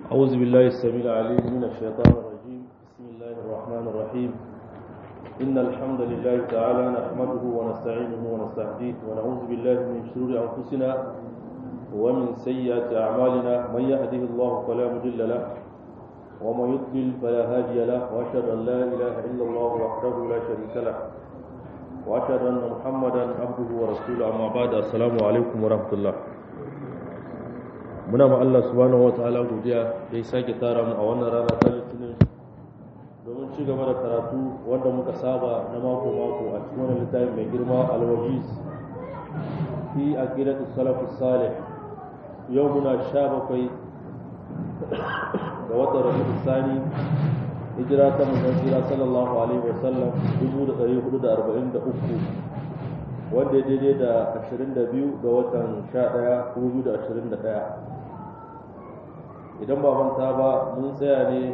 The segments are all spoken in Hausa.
أعوذ بالله السميع العليم من الشيطان الرجيم بسم الله الرحمن الرحيم إن الحمد لله تعالى نحمده ونستعينه ونستهديه ونعوذ بالله من شرور أنفسنا ومن سيئات أعمالنا من يهده الله فلا مضل له ومن يضلل فلا هادي له وأشهد أن لا إله إلا الله وحده لا شريك له وأشهد أن محمدا عبده ورسوله أما بعد السلام عليكم ورحمة الله muna ma Allah subhanahu wa ta'ala godiya da ya sake tara mu a wannan rana ta litinin domin ci gaba da karatu wanda muka saba na mako mako a cikin wannan littafi mai girma al-wajiz fi aqidatu salaf salih yau muna sha bakwai ga watan rabiul sani hijira ta manzon jira sallallahu alaihi wa sallam 1443 wanda ya daidai da 22 ga watan 11 2021 idan ba manta ba mun tsaya ne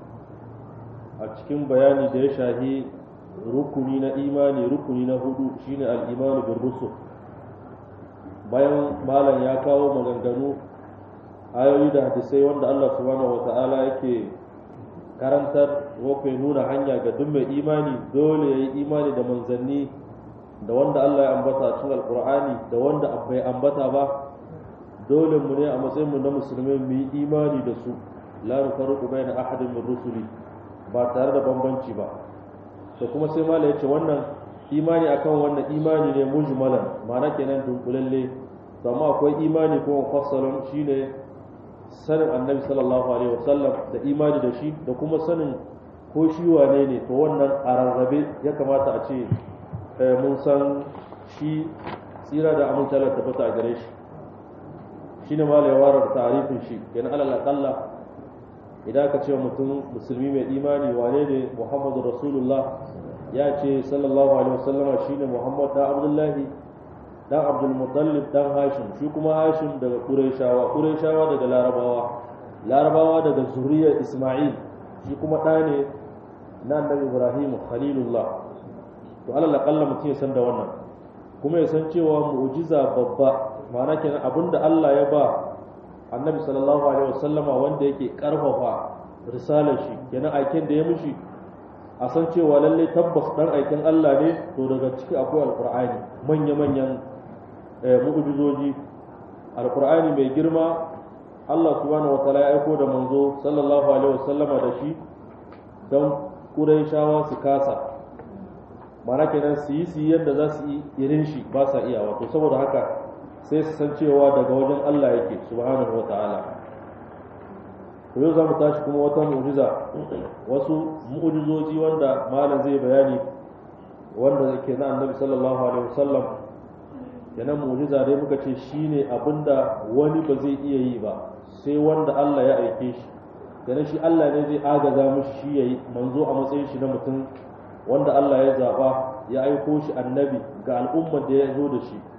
a cikin bayani da ya shahi rukuni na imani rukuni na hudu shine al-imanu bir rusul bayan malam ya kawo maganganu ayoyi da hadisai wanda Allah subhanahu wata'ala yake karantar ko nuna hanya ga duk mai imani dole yayi imani da manzanni da wanda Allah ya ambata a cikin alqur'ani da wanda bai ambata ba dole mu ne a matsayin mu na musulmai mu yi imani da su la nufarriqu baina ahadin min rusuli ba tare da bambanci ba to kuma sai mala yace wannan imani akan wannan imani ne mujmalan ma'ana kenan dunkulalle to amma akwai imani kuma mufassalun shine sanin annabi sallallahu alaihi wasallam da imani da shi da kuma sanin ko shi wane ne to wannan a rarrabe ya kamata a ce mun san shi tsira da amince Allah tabbata a gare shi shine ma la yawara ta'rifin shi kenan alal aqalla idan ka ce mutum musulmi mai imani wane ne Muhammadu Rasulullah ya ce sallallahu alaihi wasallama shine Muhammad da Abdullahi dan Abdul Muttalib dan Hashim shi kuma Hashim daga Qurayshawa Qurayshawa daga Larabawa Larabawa daga zuriyar Isma'il shi kuma ɗa ne na Annabi Ibrahim Khalilullah to alal aqalla mutum ya san da wannan kuma ya san cewa mu'jiza babba ma'ana kenan abinda Allah ya ba annabi sallallahu alaihi wasallama wanda yake karfafa risalar shi kenan aikin da ya mishi a san cewa lalle tabbas dan aikin Allah ne to daga ciki akwai alqur'ani manya manyan mu'jizoji alqur'ani mai girma Allah subhanahu wataala ya aiko da manzo sallallahu alaihi wasallama da shi don Qurayshawa su kasa ma'ana kenan su yi su yadda za su yi irin shi ba sa iya wato saboda haka sai su san cewa daga wajen Allah yake subhanahu wa ta'ala to yau za mu tashi kuma wata mu'jiza wasu mu'jizoji wanda malam zai bayani wanda ke na annabi sallallahu alaihi wasallam kenan mu'jiza dai muka ce shine abinda wani ba zai iya yi ba sai wanda Allah ya aike shi kenan shi Allah ne zai agaza mishi shi yayi manzo a matsayin shi na mutum wanda Allah ya zaba ya aiko shi annabi ga al'ummar da ya zo da shi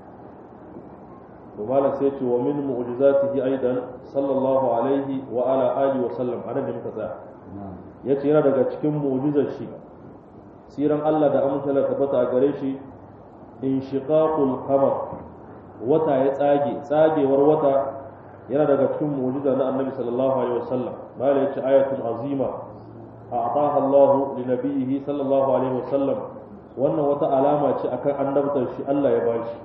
ومالا سيتي ومن معجزاته أيضا صلى الله عليه وعلى آله وسلم أنا da muka tsaya yace yana daga cikin mu'jizar shi siran Allah da amince da tabbata a gare shi inshiqaqul qamar wata ya tsage tsagewar wata yana daga cikin mu'jiza na Annabi sallallahu alaihi wasallam mala yace ayatul azima a'taha Allah li nabiyhi sallallahu alaihi wasallam wannan wata alama ce akan annabtar shi Allah ya bashi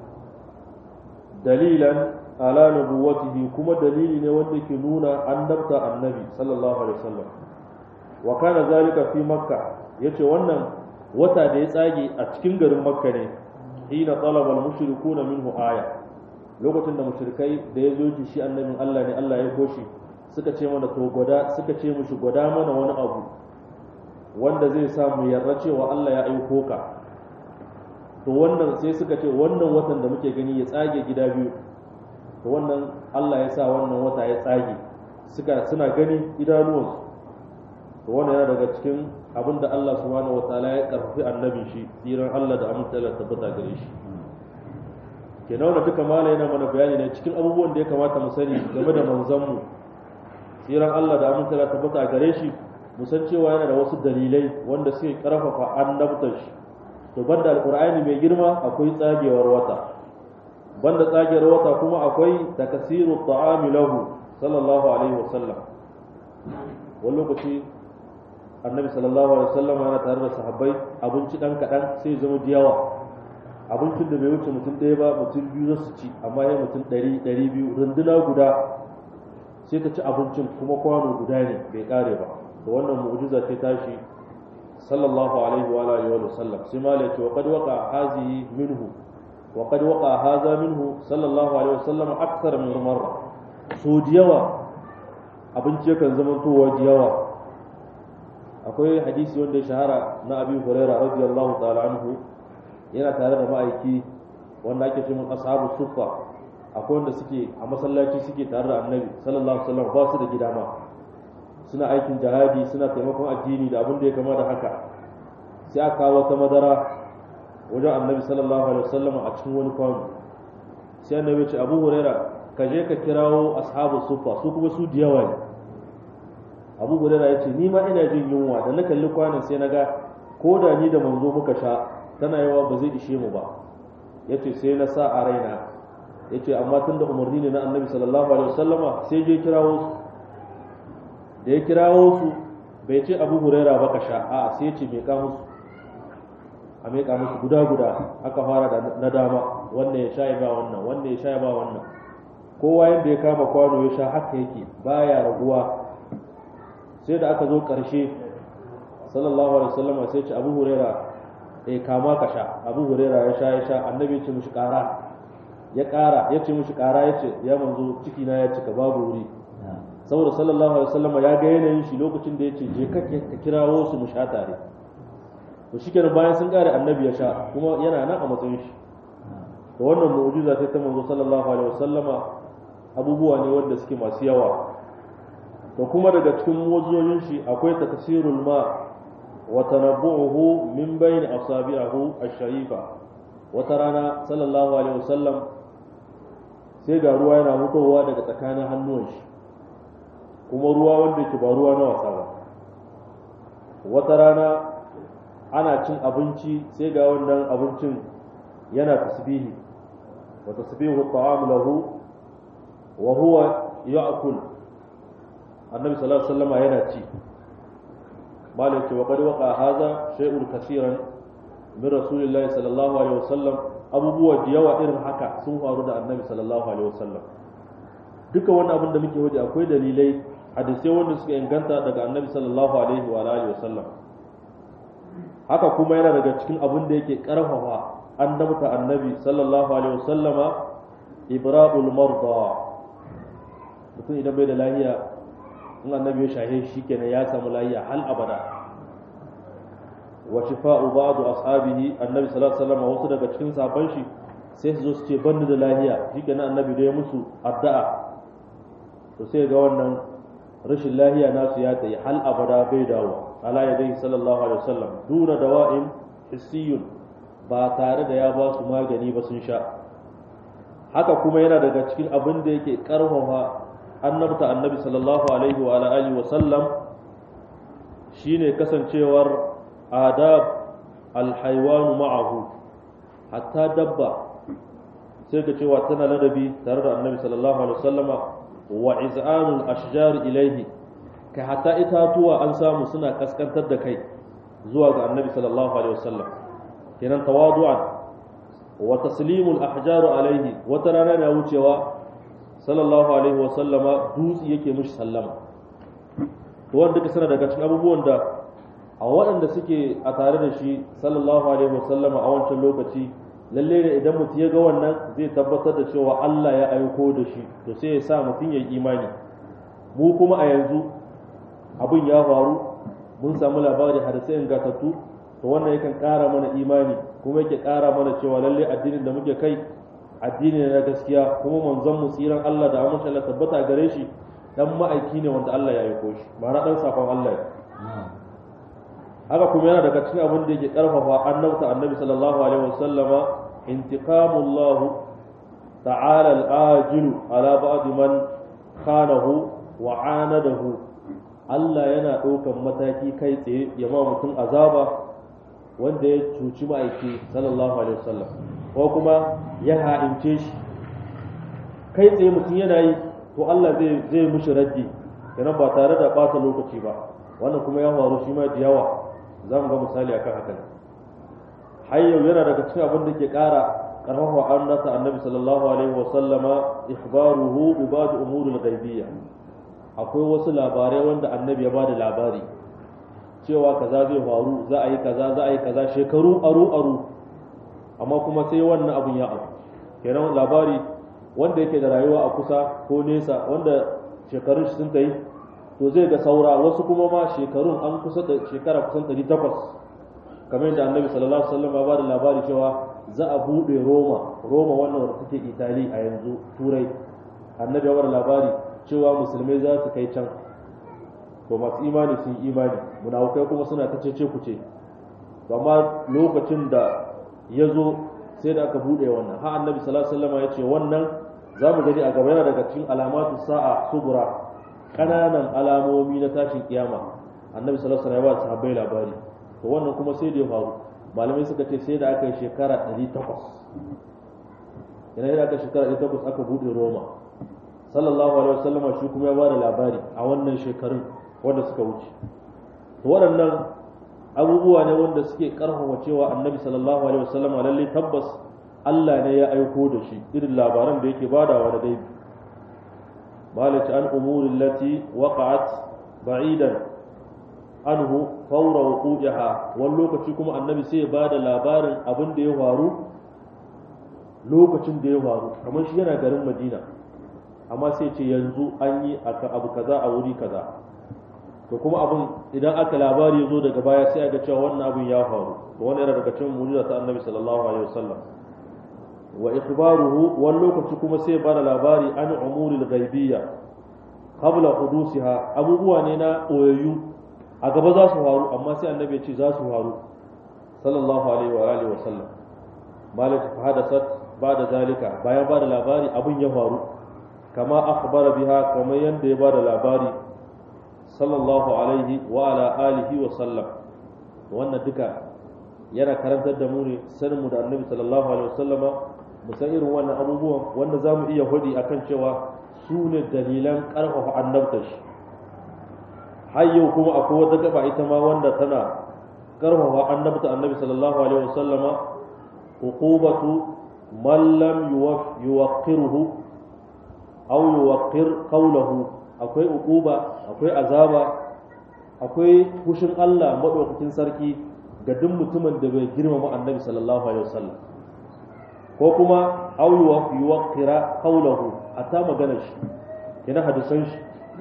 dalilan ala nubuwatihi kuma dalili ne wanda ke nuna annabta annabi sallallahu alaihi wasallam wa kana zalika fi makka yace wannan wata da ya tsage a cikin garin makka ne hina talaba al-mushrikuna minhu aya lokacin da mushrikai da ya zo shi annabin Allah ne Allah ya koshi suka ce mana to gwada suka ce mushi gwada mana wani abu wanda zai sa mu yarda cewa Allah ya aiko ka to wannan sai suka ce wannan watan da muke gani ya tsage gida biyu to wannan Allah ya sa wannan wata ya tsage suka suna gani idanuwansu to wannan yana daga cikin abin da Allah subhanahu wataala ya karfafi annabin shi tsiran Allah da amince Allah tabbata gare shi kenan wannan duka mala yana mana bayani ne cikin abubuwan da ya kamata mu sani game da manzon mu tsiran Allah da amince Allah tabbata gare shi mu san cewa yana da wasu dalilai wanda suke karfafa annabtar shi to banda alqur'ani mai girma akwai tsagewar wata banda tsagewar wata kuma akwai takasiru ta'ami lahu sallallahu alaihi wasallam wani lokaci annabi sallallahu alaihi wasallam yana tare da sahabbai abinci dan kaɗan sai zama da yawa abincin da bai wuce mutum ɗaya ba mutum biyu za su ci amma ya mutum ɗari ɗari biyu runduna guda sai ta ci abincin kuma kwano guda ne bai ƙare ba da wannan mu'jiza ce tashi sallallahu alaihi wa alihi wa sallam sai ma ya ce wa qad waqa hazihi minhu wa qad waqa hadha minhu sallallahu alaihi wa sallam akthar min marra so da yawa abinci yakan zama towa da yawa akwai hadisi wanda ya shahara na abi huraira radiyallahu ta'ala anhu yana tare da ma'aiki wanda ake cewa ashabu suffa akwai wanda suke a masallaci suke tare da annabi sallallahu alaihi wasallam ba su da gida ma suna aikin jihadi suna taimakon addini da abin da ya kama da haka sai aka kawo wata madara wajen annabi sallallahu alaihi wasallam a cikin wani kwano sai annabi ya ce abu huraira ka je ka kirawo ashabu suffa su kuma su da yawa ne abu huraira ya ce ni ma ina jin yunwa da na kalli kwanan sai na ga ko da ni da manzo muka sha tana yawa ba zai ishe mu ba ya ce sai na sa a raina ya ce amma tun da umarni ne na annabi sallallahu alaihi wasallama sai je kirawo su da ya kirawo su bai ce abu huraira ba ka sha a sai ce mai musu a mai musu guda guda aka fara da na dama wannan ya sha ya ba wannan wannan ya sha ya ba wannan kowa yadda ya kama kwano ya sha haka yake baya raguwa sai da aka zo ƙarshe sallallahu alaihi wasallama sai ce abu huraira eh kama ka sha abu huraira ya sha ya sha annabi ya ce mushi ƙara ya ƙara ya ce mushi ƙara ya ce ya manzo ciki na ya cika babu wuri saboda sallallahu alaihi wasallama ya ga yanayin shi lokacin da ya ce je ka ka kirawo su mu sha tare to shikenan bayan sun ƙare annabi ya sha kuma yana nan a matsayin shi to wannan mu'jiza ta ta manzo sallallahu alaihi wasallama abubuwa ne wanda suke masu yawa to kuma daga cikin mu'jizojin shi akwai takasirul ma wa tanabbu'uhu min bayni asabi'ahu ash-sharifa wata rana sallallahu alaihi wasallam sai ga ruwa yana mutowa daga tsakanin hannuwan shi kuma ruwa wanda yake ba ruwa na wasa ba wata rana ana cin abinci sai ga wannan abincin yana tasbihi wa tasbihu at-ta'am lahu wa huwa ya'kul annabi sallallahu alaihi wasallam yana ci malai ce wa qad waqa hadha shay'un kaseeran min rasulillahi sallallahu alaihi wasallam abubuwa da yawa irin haka sun faru da annabi sallallahu alaihi wasallam duka wani abin da muke waje akwai dalilai hadisai wanda suka inganta daga annabi sallallahu alaihi wa alihi wasallam haka kuma yana daga cikin abin da yake karfafa annabta annabi sallallahu alaihi wasallama ibra'ul marda mutum idan bai da lahiya in annabi ya shahe shi kenan ya samu lahiya hal abada wa shifa'u ba'du ashabihi annabi sallallahu alaihi wasallam wasu daga cikin sahabban shi sai su zo su ce banni da lahiya shikenan annabi da ya musu addu'a to sai ga wannan rashin lahiya nasu ya tsaye hal abada bai dawo ala yadayhi sallallahu alaihi wasallam duna dawa'in hissiyun ba tare da ya ba su magani ba sun sha haka kuma yana daga cikin abin da yake karfafa annabta annabi sallallahu alaihi wa alihi wa sallam shine kasancewar adab alhaywanu ma'ahu hatta dabba sai ka cewa tana ladabi tare da annabi sallallahu alaihi wasallama wa iz'anul ashjar ilaihi kai hatta itatuwa an samu suna kaskantar da kai zuwa ga annabi sallallahu alaihi wasallam kenan tawadu'an wa taslimul ahjar alaihi wata rana na wucewa sallallahu alaihi wasallama dutsi yake mishi sallama to wanda duka sana daga cikin abubuwan da a waɗanda suke a tare da shi sallallahu alaihi wasallama a wancan lokaci lalle ne idan mutum ya ga wannan zai tabbatar da cewa Allah ya aiko da shi to sai ya sa mutum ya yi imani mu kuma a yanzu abin ya faru mun samu labari hadisai ingantattu to wannan yakan ƙara mana imani kuma yake ƙara mana cewa lalle addinin da muke kai addini ne na gaskiya kuma manzon mu tsiran Allah da amince Allah tabbata gare shi dan ma'aiki ne wanda Allah ya aiko shi ma'ana dan sakon Allah ne haka kuma yana daga cikin abin da yake karfafa annabta annabi sallallahu alaihi wasallama intiqamullah ta'ala al-ajilu ala ba'd man khanahu wa anadahu Allah yana ɗaukan mataki kai tsaye ya ma mutum azaba wanda ya cuci ma'aiki sallallahu alaihi wasallam ko kuma ya ha'ince shi kai tsaye mutum yana yi to Allah zai zai mushi raddi kenan ba tare da ɓata lokaci ba wannan kuma ya faru shi ma da yawa za mu ga misali akan haka ne har yau yana daga cikin abin da ke ƙara ƙarfafa annata annabi sallallahu alaihi wa sallama ikhbaruhu bi ba'd umuril ghaibiyya akwai wasu labarai wanda annabi ya bada labari cewa kaza zai faru za a yi kaza za a yi kaza shekaru aru aru amma kuma sai wannan abun ya abu kenan labari wanda yake da rayuwa a kusa ko nesa wanda shekarun shi sun kai to zai ga saura wasu kuma ma shekarun an kusa da shekara kusan 800 kamar yadda annabi sallallahu alaihi wasallam ya bada labari cewa za a bude Roma Roma wannan wanda take Itali a yanzu Turai annabi ya bada labari cewa musulmai za su kai can to masu imani sun imani munafukai kuma suna ta cece kuce to amma lokacin da ya zo sai da aka bude wannan ha annabi sallallahu alaihi wasallam ya ce wannan za mu gani a gaba yana daga cikin alamatu sa'a subura kananan alamomi na tashin kiyama annabi sallallahu alaihi wasallam ya ba sahabbai labari to wannan kuma sai da ya faru malamai suka ce sai da aka yi shekara 800 yana da aka shekara 800 aka bude roma sallallahu alaihi wasallam shi kuma ya ba da labari a wannan shekarun wanda suka wuce to waɗannan abubuwa ne wanda suke karfafa cewa annabi sallallahu alaihi wasallam lalle tabbas Allah ne ya aiko da shi irin labaran da yake badawa da gaibi malati an umuri allati waqa'at ba'idan anhu fawra wuqu'iha wani lokaci kuma annabi sai ya bada labarin abin da ya faru lokacin da ya faru kamar shi yana garin Madina amma sai ce yanzu an yi abu kaza a wuri kaza to kuma abin idan aka labari ya zo daga baya sai a ga cewa wannan abin ya faru to wannan yana daga cikin mu'jiza ta annabi sallallahu alaihi wasallam wa ikhbaruhu wani lokaci kuma sai bada labari an umuril ghaibiyya qabla hudusiha abubuwa ne na koyayyu a gaba za su faru amma sai annabi ya ce za su faru sallallahu alaihi wa alihi wa sallam malat hadasat bada zalika bayan bada labari abin ya faru kama akhbara biha kamar yanda ya bada labari sallallahu alaihi wa ala alihi wa sallam wannan duka yana karantar da mu ne sanin mu da annabi sallallahu alaihi wa sallama mu san irin wannan abubuwan wanda za mu iya hudi akan cewa su ne dalilan ƙarfafa annabta shi har yau kuma akwai wata gaba ita ma wanda tana ƙarfafa annabta annabi sallallahu alaihi wasallama uqubatu man lam yuwaqqiruhu aw yuwaqqir qawluhu akwai uquba akwai azaba akwai fushin Allah madaukakin sarki ga duk mutumin da bai girmama annabi sallallahu alaihi wasallam ko kuma au yuwaqqira qawluhu hatta maganar shi kina hadisan shi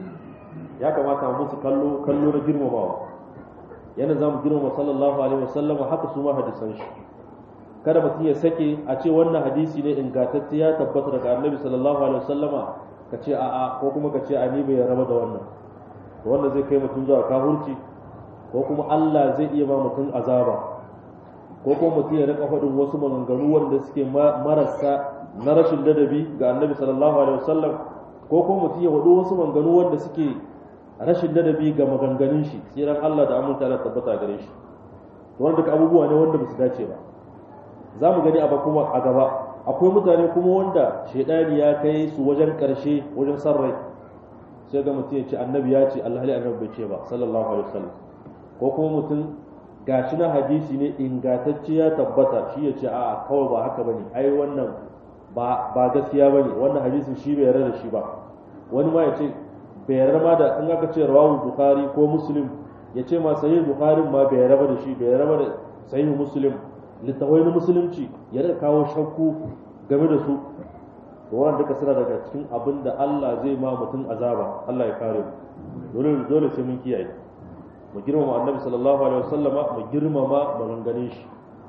ya kamata mu musu kallo kallo na girmamawa yana zamu girmama sallallahu alaihi wasallam haka su ma hadisan shi kada mutum ya sake a ce wannan hadisi ne ingantacce ya tabbata daga annabi sallallahu alaihi wasallama ka ce a'a ko kuma ka ce a ni bai raba da wannan to wannan zai kai mutum zuwa kafurci ko kuma Allah zai iya ba mutum azaba ko kuma mutum ya rika faɗin wasu maganganu wanda suke marasa na rashin ladabi ga annabi sallallahu alaihi wasallam ko kuma mutum ya faɗi wasu maganganu wanda suke rashin ladabi ga maganganun shi tsiran Allah da aminta da tabbata gare shi to wanda duka abubuwa ne wanda ba su dace ba za mu gani a kuma a gaba akwai mutane kuma wanda shaidani ya kai su wajen karshe wajen san rai sai ga mutum ya ce annabi ya ce Allah annabi bai ce ba sallallahu alaihi wasallam ko kuma mutum gashi na hadisi ne ingantacce ya tabbata shi ya ce a'a kawai ba haka bane ai wannan ba ba gaskiya bane wannan hadisin shi bai yarda da shi ba wani ma ya ce bai yarda ma da in aka ce rawahu bukhari ko muslim ya ce ma sahih bukhari ma bai yarda da shi bai yarda da sahih muslim littawai na musulunci ya rika kawo shakku game da su to wannan duka suna daga cikin abin da Allah zai ma mutum azaba Allah ya kare mu dole dole sai mun kiyaye mu girmama annabi sallallahu alaihi wasallama mu girmama maganganun shi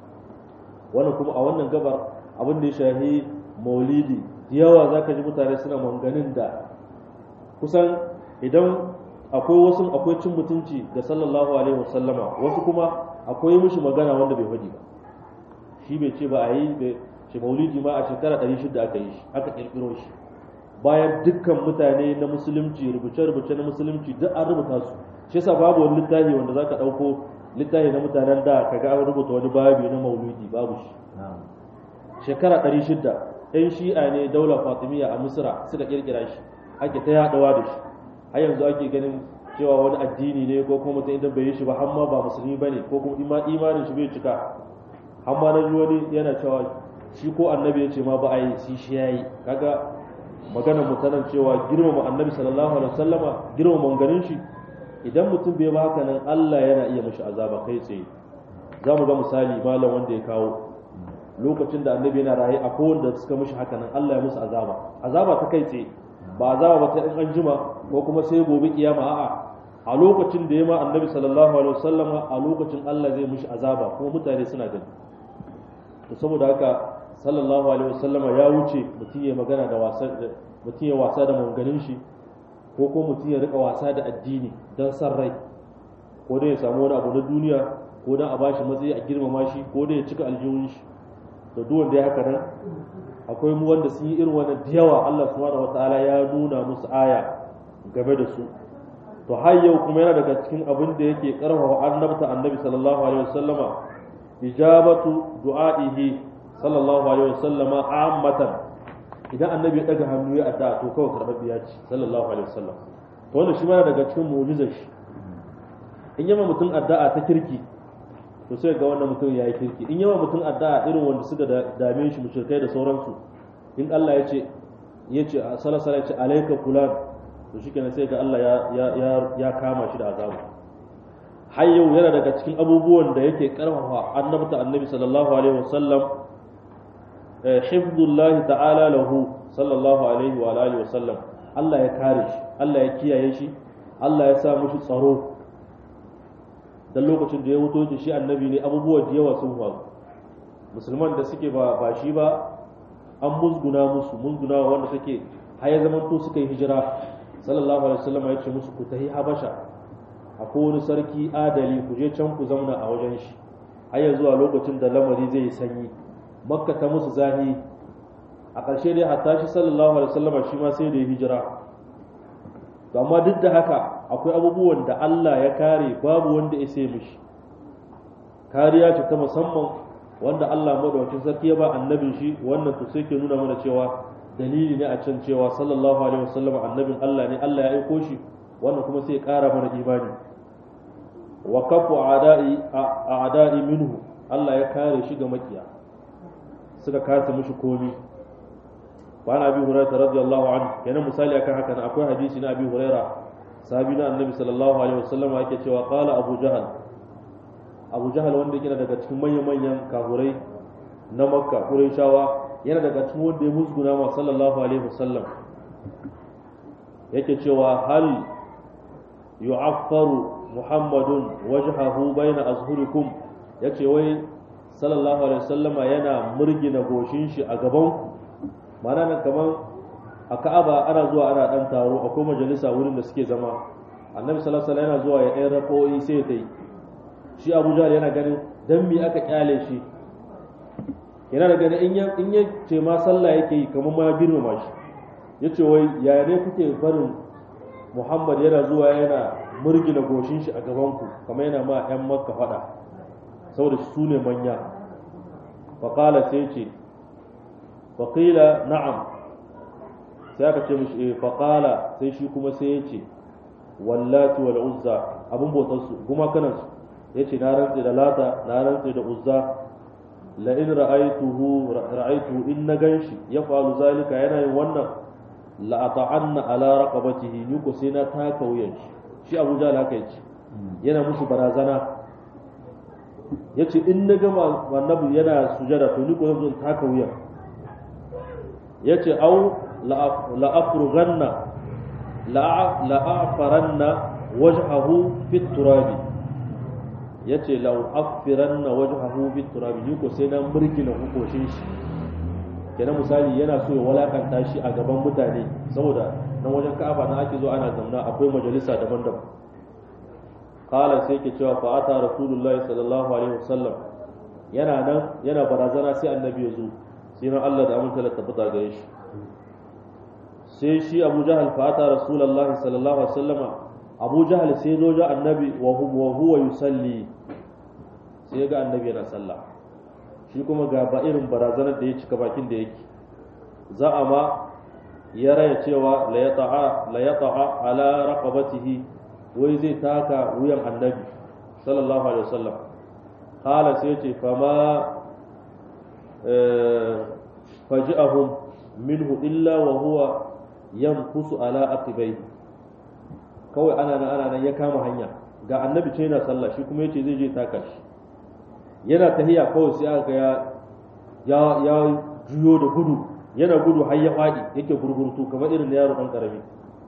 wannan kuma a wannan gabar abin da ya shahi maulidi yawa zaka ji mutane suna maganganun da kusan idan akwai wasu akwai cin mutunci ga sallallahu alaihi wasallama wasu kuma akwai mishi magana wanda bai faɗi ba shi bai ce ba a yi shi maulidi ma a shekara 600 aka yi shi aka kirkiro shi bayan dukkan mutane na musulunci rubuce-rubuce na musulunci duk an rubuta su shi yasa babu wani littafi wanda zaka dauko littafi na mutanen da kaga an rubuta wani babi na maulidi babu shi shekara 600 ɗan shi'a ne daular fatimiyya a misra suka kirkira shi ake ta yaɗawa da shi har yanzu ake ganin cewa wani addini ne ko kuma mutum idan bai yi shi ba har ma ba musulmi bane ko kuma imanin shi bai cika har ma na ji wani yana cewa shi ko annabi ya ce ma ba a yi shi shi yayi kaga magana mu tanan cewa girmama annabi sallallahu alaihi wasallama girmama manganin shi idan mutum bai ba haka nan Allah yana iya mishi azaba kai tsaye za mu ga misali malam wanda ya kawo lokacin da annabi yana raye a kowanne da suka mishi haka nan Allah ya musu azaba azaba ta kai tsaye ba azaba ba ta in an jima ko kuma sai gobe kiyama a'a a lokacin da ya ma annabi sallallahu alaihi wasallam a lokacin Allah zai mishi azaba kuma mutane suna gani to saboda haka sallallahu alaihi wasallam ya wuce mutum ya magana da wasa mutum ya wasa da manganin shi ko ko mutum ya rika wasa da addini dan san rai ko dai ya samu wani abu na duniya ko dan a bashi matsayi a girmama shi ko dai ya cika aljihun shi to duk wanda ya haka nan akwai mu wanda sun yi irin wannan da yawa Allah subhanahu wataala ya nuna musu aya game da su to har yau kuma yana daga cikin abin da yake karfafa annabta annabi sallallahu alaihi wasallama ijabatu du'aihi sallallahu alaihi wasallama ammatan idan annabi ya daga hannu ya adda to kawai karɓar biya ce sallallahu alaihi wasallam to wannan shi ma daga cikin mu'jizar shi in yama mutum addu'a ta kirki to sai ga wannan mutum yayi kirki in yama mutum addu'a irin wanda suka dame shi mushrikai da sauransu in Allah ya ce ya ce sallallahu alaihi ya ce alayka fulan to shikenan sai ga Allah ya ya ya kama shi da azabu har yau yana daga cikin abubuwan da yake karfafa annabta annabi sallallahu alaihi wasallam hifdullahi ta'ala lahu sallallahu alaihi wa alihi wasallam Allah ya kare shi Allah ya kiyaye shi Allah ya sa mushi tsaro dan lokacin da ya wuto shi annabi ne abubuwa da yawa sun faru musulman da suke ba ba shi ba an musguna musu musguna wanda suke har ya zama to suka yi hijira sallallahu alaihi wasallam ya ce musu ku tahi habasha akwai wani sarki adali ku je can ku zauna a wajen shi har ya zuwa lokacin da lamari zai yi sanyi makka ta musu zahi a ƙarshe dai hatta shi sallallahu alaihi wasallam shi ma sai da ya hijira to amma duk da haka akwai abubuwan da Allah ya kare babu wanda ya sai mishi kariya ce ta musamman wanda Allah madaukakin sarki ya ba annabin shi wannan to sai ke nuna mana cewa dalili ne a can cewa sallallahu alaihi wasallam annabin Allah ne Allah ya aiko shi wannan kuma sai ya ƙara mana imani wa kafu a'da'i a'da'i minhu Allah ya kare shi ga makiya suka kasa mishi komi وعن ابي هريره رضي الله عنه kenan misali akan haka akwai hadisi na abi huraira sahabi na annabi sallallahu alaihi wasallam yake cewa qala abu jahal abu jahal wanda yake daga cikin manyan manyan kafurai na makka qurayshawa yana daga cikin wanda ya musguna ma sallallahu alaihi wasallam yake cewa hal yu'affaru muhammadun wajhahu baina azhurikum yace wai sallallahu alaihi wasallama yana murgina goshin shi a gaban ku mana nan kamar a ka'aba ana zuwa ana dan taro akwai majalisa wurin da suke zama annabi sallallahu alaihi yana zuwa ya ɗaya rako'i sai ta yi shi abu jahal yana ganin dan me aka kyale shi yana da ganin in ya ce ma sallah yake yi kamar ma girmama shi ya ce wai yaya ne kuke barin muhammad yana zuwa yana murgina goshin shi a gabanku kamar yana ma 'yan makka faɗa saboda su ne manya faƙala sai ce faƙila na'am sai aka ce mishi eh faƙala sai shi kuma sai ya ce wallati wal uzza abin bautar su kuma kanan su ya ce na rantse da lata na rantse da uzza la in ra'aituhu ra'aituhu in na ganshi ya falu zalika yana yin wannan la ata'anna ala raqabatihi ni ko sai na taka wuyan shi shi Abu Jahl haka yace yana musu barazana yace in na ga annabi yana sujada to ni ko zan taka wuyan yace au la afrughanna la la afaranna wajhahu fi turabi yace la afiranna wajhahu fi turabi ni ko sai na murgina hukoshin shi kenan misali yana so ya walakanta shi a gaban mutane saboda nan wajen ka'aba na ake zo ana zamna akwai majalisa daban-daban qala sai ke cewa fa ata rasulullahi sallallahu alaihi wasallam yana nan yana barazana sai annabi ya zo sai nan Allah da aminta da tabbata gare shi sai shi Abu Jahal fa ata rasulullahi sallallahu alaihi wasallam Abu Jahal sai zo ga annabi wa huwa yusalli sai ga annabi yana sallah shi kuma ga ba irin barazanar da ya cika bakin da yake za a ma ya raya cewa la yata'a la yata'a ala raqabatihi wai zai taka wuyan annabi sallallahu alaihi wasallam qala sai ce fama faji'ahum minhu illa wa huwa yanfusu ala aqibai kawai ana nan ana nan ya kama hanya ga annabi ce yana sallah shi kuma yace zai je taka shi yana tahiya kawai sai aka ya ya ya juyo da gudu yana gudu har ya fadi yake gurgurtu kamar irin yaro dan karami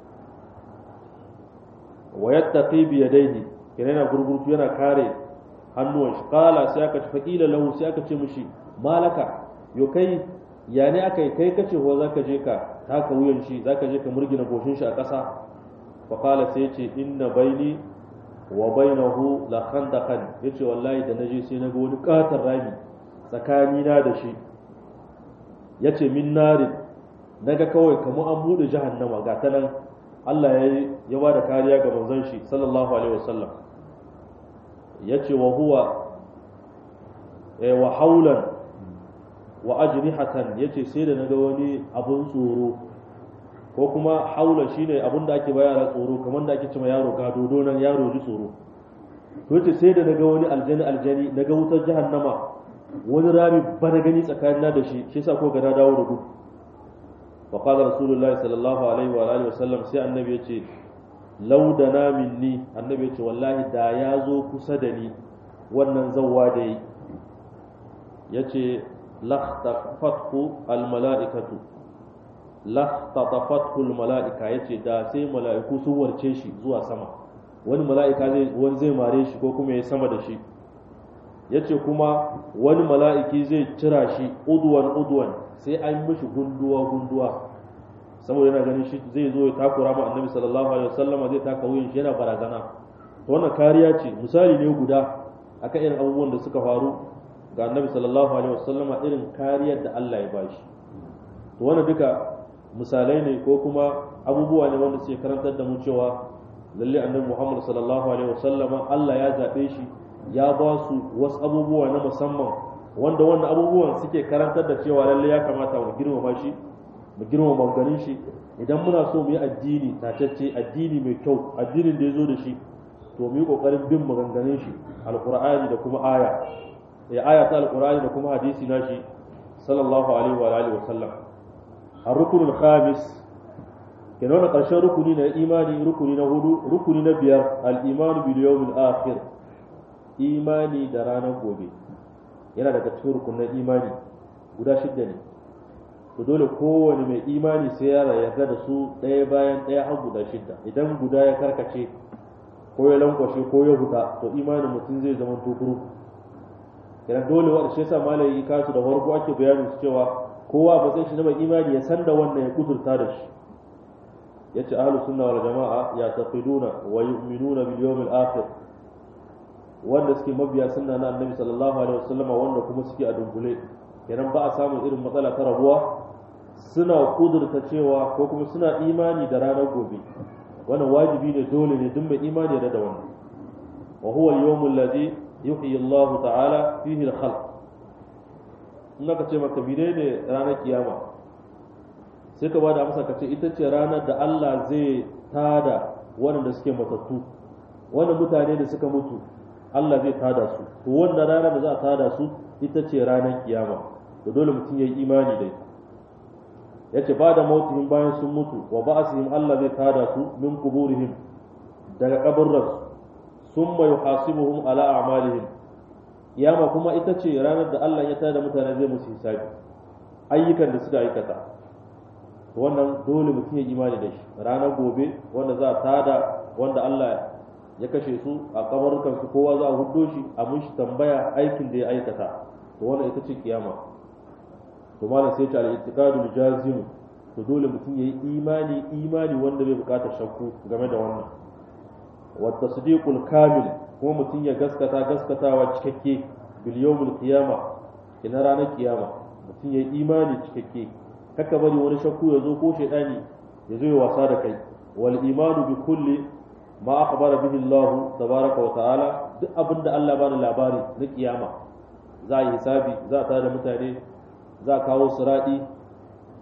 wa yattaqi bi yadayhi yana yana gurgurtu yana kare hannuwan shi qala sai aka ce faqila lahu sai aka ce mishi malaka yo kai ya ne aka yi kai kace ko zaka je ka taka wuyan shi zaka je ka murgina goshin shi a ƙasa fa qala sai ce inna baini wa bainahu la khandaqan yace wallahi da naje sai naga wani katar rami tsakani na da shi yace min narin naga kawai kamar an bude jahannama ga ta nan Allah ya ya bada kariya ga manzon shi sallallahu alaihi wasallam yace wa huwa eh wa haulan wa ajnihatan yace sai da naga wani abun tsoro ko kuma haula shine abun da ake bayar tsoro kamar da ake cewa yaro ga dodo nan yaro ji tsoro to yace sai da naga wani aljani aljani naga wutar jahannama wani rami ba na gani tsakanin da shi shi yasa ko ga na dawo da gudu fa qala rasulullahi sallallahu alaihi wa alihi wasallam sai annabi yace law dana minni annabi yace wallahi da ya zo kusa da ni wannan zawwa da yi yace lakhtafathu almala'ikatu lakhtafathu almala'ika yace da sai mala'iku sun warce shi zuwa sama wani mala'ika zai wani zai mare shi ko kuma ya sama da shi yace kuma wani mala'iki zai cira shi udwan udwan sai an mishi gunduwa gunduwa saboda yana ganin shi zai zo ya takura ma annabi sallallahu alaihi wasallama zai taka wuyin shi yana barazana to wannan kariya ce misali ne guda akan irin abubuwan da suka faru ga annabi sallallahu alaihi wasallama irin kariyar da Allah ya bashi to wannan duka misalai ne ko kuma abubuwa ne wanda suke karantar da mu cewa lalle annabi Muhammad sallallahu alaihi wasallama Allah ya zabe shi ya ba su wasu abubuwa na musamman wanda wannan abubuwan suke karantar da cewa lalle ya kamata mu girmama shi mu girmama maganganun shi idan muna so mu yi addini tatacce addini mai kyau addinin da ya zo da shi to mu yi kokarin bin maganganun shi alqur'ani da kuma aya ya aya ta alqur'ani da kuma hadisi nashi sallallahu alaihi wa alihi wa sallam ar-rukun al-khamis kenan wannan karshen rukuni na imani rukuni na hudu rukuni na biyar al-iman bil yawm al-akhir imani da ranar gobe yana daga cikin rukunin imani guda shidda ne to dole kowane mai imani sai ya yarda da su ɗaya bayan ɗaya har guda shidda idan guda ya karkace ko ya lankwashe ko ya huta to imanin mutum zai zama tukuru kenan dole wanda shi yasa malai yi kasu da farko ake bayanin su cewa kowa ba zai shi na mai imani ya san da wannan ya kudurta da shi yace ahlus sunna wal jamaa ya taqiduna wa yu'minuna bil yawmil akhir wanda suke mabiya sunna na annabi sallallahu alaihi wasallama wanda kuma suke a dunkule kenan ba a samun irin matsala ta rabuwa suna kudurta cewa ko kuma suna imani da ranar gobe wannan wajibi ne dole ne duk mai imani da da wannan wa huwa al-yawm alladhi yuhyi Allah ta'ala fihi al-khalq in aka ce maka bide ne ranar kiyama sai ka bada amsa ka ce ita ce ranar da Allah zai tada waɗanda suke matattu wannan mutane da suka mutu Allah zai tada su to wannan ranar da za a tada su ita ce ranar kiyama to dole mutum ya yi imani da ita yace ba da mautihim bayan sun mutu wa ba'asihim Allah zai tada su min kuburihim daga kaburransu summa yuhasibuhum ala a'malihim kiyama kuma ita ce ranar da Allah ya tada mutane zai musu hisabi ayyukan da suka aikata to wannan dole mutum ya imani da shi ranar gobe wanda za a tada wanda Allah ya kashe su a kabarukan su kowa za a huddo shi a mun shi tambaya aikin da ya aikata to wannan ita ce kiyama to malam sai ta al-i'tiqadul jazim to dole mutum yayi imani imani wanda bai bukatar shakku game da wannan wa tasdiqul kamil kuma mutum ya gaskata gaskatawa cikakke bil yawmil qiyama kina ranar kiyama mutum yayi imani cikakke kaka bari wani shakku ya zo ko shaydani ya zo ya wasa da kai wal imanu bi kulli ma akhbara bihi Allah tabaraka wa ta'ala duk abinda Allah ba da labari na kiyama za a yi hisabi za a tada mutane za a kawo siradi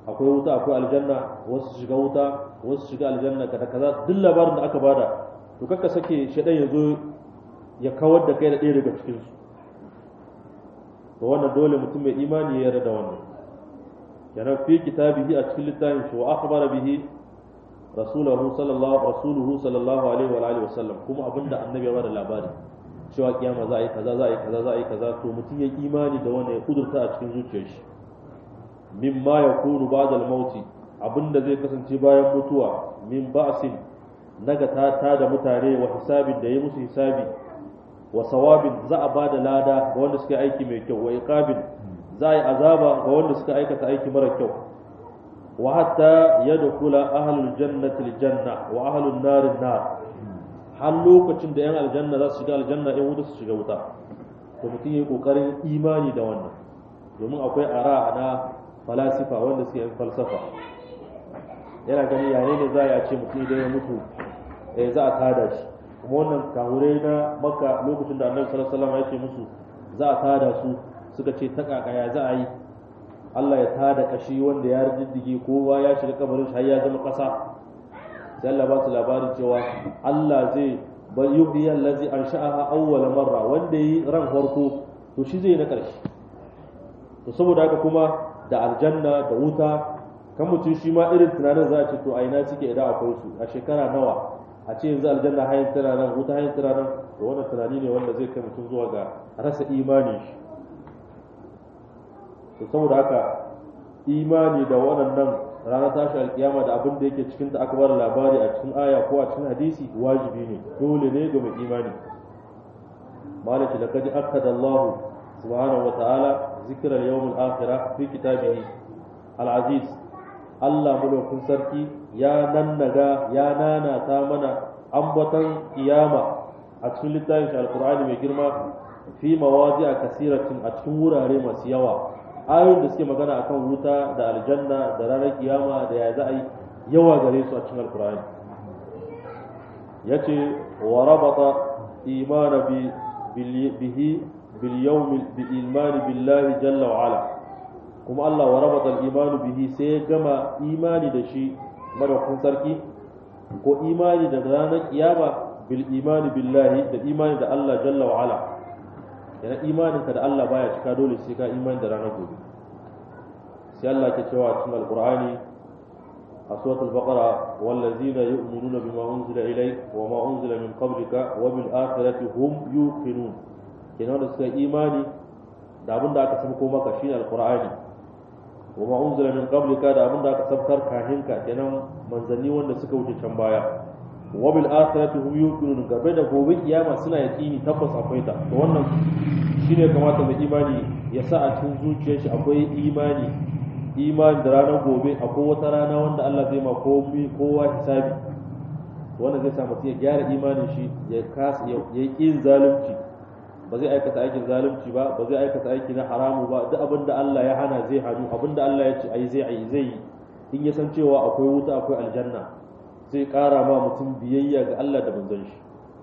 akwai wuta akwai aljanna wasu su shiga wuta wasu su shiga aljanna kada kaza duk labarin da aka bada to kakka sake shedan ya zo ya kawar da kai da ɗaya daga cikin su to wannan dole mutum mai imani ya yarda da wannan yana fi kitabihi a cikin littafin shi wa akhbara bihi rasuluhu sallallahu rasuluhu sallallahu alaihi wa alihi wasallam kuma abinda annabi ya bada labari cewa kiyama za a yi kaza za a yi kaza za a yi kaza to mutum ya imani da wannan ya kudurta a cikin zuciyar shi mimma yakunu ba'da al-maut abinda zai kasance bayan mutuwa min ba'sin naga ta ta da mutane wa hisabin da yi musu hisabi wa sawabin za a bada lada ga wanda suka aiki mai kyau wa iqabin za a yi azaba ga wanda suka aikata aiki mara kyau wa hatta yadkhula ahlul jannati aljanna wa ahlun nari nar har lokacin da yan aljanna za su shiga aljanna yan wuta su shiga wuta to mutum yayi kokarin imani da wannan domin akwai ara na falasifa wanda suke yin falsafa yana gani yare ne za a ce mutum idan ya mutu eh za a tada shi kuma wannan kahure na makka lokacin da annabi sallallahu alaihi wasallam ya ce musu za a tada su suka ce ta kakaya za a yi Allah ya tada kashi wanda ya riddige kowa ya shiga kabarin shi har ya zama kasa sai Allah ba su labarin cewa Allah zai bal yuhyi allazi ansha'aha awwal marra wanda yi ran farko to shi zai na karshe to saboda haka kuma da aljanna da wuta kan mutum shi ma irin tunanin za a ce to a ina suke idan akwai su a shekara nawa a ce yanzu aljanna hayin tana nan wuta hayin tana nan to wannan tunani ne wanda zai kai mutum zuwa ga rasa imani shi to saboda haka imani da waɗannan ranar tashi alkiyama da abin da yake cikin ta aka bada labari a cikin aya ko a cikin hadisi wajibi ne dole ne ga mai imani malaki laqad akkada Allah subhanahu wa ta'ala zikra al-yawm al-akhirah fi kitabihi al-aziz Allah mulkin sarki ya nannaga ya nanata mana ambatan kiyama a cikin littafin alqur'ani mai girma fi mawadi'a kasiratin a cikin wurare masu yawa ayoyin da suke magana akan wuta da aljanna da ranar kiyama da ya za a yi yawa gare su a cikin alkur'ani ya ce wa rabata imana bihi bil yawm bi imani billahi jalla wa ala kuma Allah wa rabata imanu bihi sai ya gama imani da shi madaukakin sarki ko imani da ranar kiyama bil imani billahi da imani da Allah jalla wa ala yana imaninka da Allah baya cika dole sai ka imani da ranar gobe sai Allah ke cewa cikin alqur'ani a suratul baqara wallazina yu'minuna bima unzila ilayk wa ma unzila min qablika wa bil akhirati hum yuqinun kenan da suka imani da abin da aka sabko maka shine alqur'ani wa ma unzila min qablika da abin da aka sabkar kahinka kenan manzanni wanda suka wuce can baya wa bil akhirati hum yuqinun gabe da gobe kiyama suna yaqini tabbas akwai ta to wannan shine kamata mai imani ya sa a cikin zuciyar shi akwai imani imani da ranar gobe akwai wata rana wanda Allah zai ma komai kowa hisabi wanda zai sa mutum ya gyara imanin shi ya kasa ya yi zalunci ba zai aikata aikin zalunci ba ba zai aikata aiki na haramu ba duk abin da Allah ya hana zai hannu abin da Allah ya ce ai zai ai zai yi in ya san cewa akwai wuta akwai aljanna zai ƙara ma mutum biyayya ga Allah da manzon shi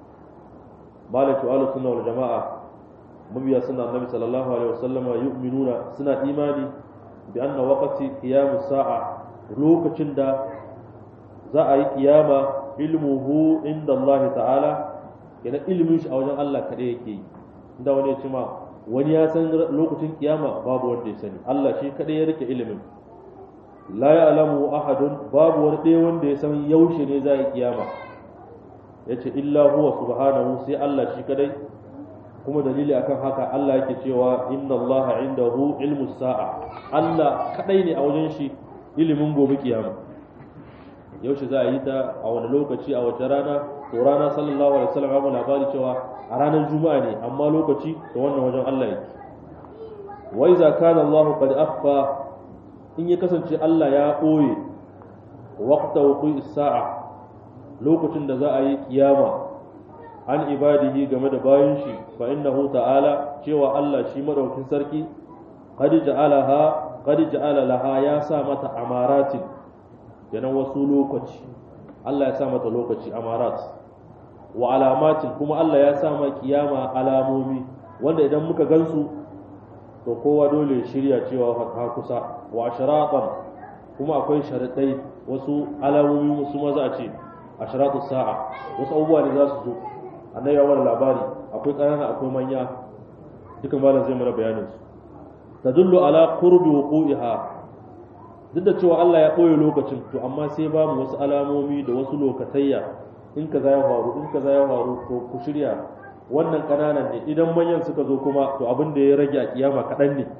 malaki wa sunna wal jama'a mabiya sunna annabi sallallahu alaihi wasallama yu'minuna suna imani bi anna waqti qiyamus sa'a lokacin da za a yi kiyama ilmuhu inda Allah ta'ala yana ilmin shi a wajen Allah kadai yake yi inda wani ya ce ma wani ya san lokacin kiyama babu wanda ya sani Allah shi kadai ya rike ilimin la ya'lamu ahadun babu wani ɗaya wanda ya san yaushe ne za a yi kiyama yace illa huwa subhanahu sai Allah shi kadai kuma dalili akan haka Allah yake cewa inna Allah indahu ilmu sa'a Allah kadai ne a wajen shi ilimin gobe kiyama yaushe za a yi ta a wani lokaci a wace rana to rana sallallahu alaihi wasallam ya labari cewa a ranar juma'a ne amma lokaci to wannan wajen Allah yake wa iza kana Allah qad akhfa in ya kasance Allah ya ɓoye waqta wuqi sa'a lokacin da za a yi kiyama an ibadihi game da bayan shi fa innahu ta'ala cewa Allah shi madaukin sarki qad ja'alaha qad ja'ala laha ya sa mata amaratin yana wasu lokaci Allah ya sa mata lokaci amarat wa alamatin kuma Allah ya sa ma kiyama alamomi wanda idan muka gansu to kowa dole shirya cewa ha kusa wa ashraqan kuma akwai sharaɗai wasu alamomi wasu maza a ce a sharatu sa'a wasu abubuwa ne za su zo annabi ya wani labari akwai ƙanana akwai manya dukan malam zai mana bayanin su tadullu ala qurbi wuqu'iha duk da cewa Allah ya ɓoye lokacin to amma sai ba mu wasu alamomi da wasu lokatayya in kaza ya faru in kaza ya faru to ku shirya wannan ƙananan ne idan manyan suka zo kuma to abin da ya rage a kiyama kaɗan ne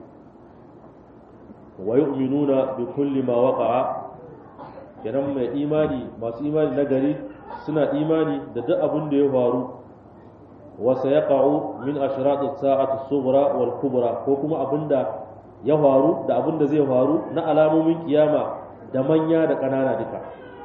wa yu'minuna bi kulli ma waqa'a kenan mai imani masu imani na gari suna imani da duk abin da ya faru wa sayaqa'u min ashrati as-sa'ati as-sughra wal kubra ko kuma abinda ya faru da abin da zai faru na alamomin kiyama da manya da ƙanana duka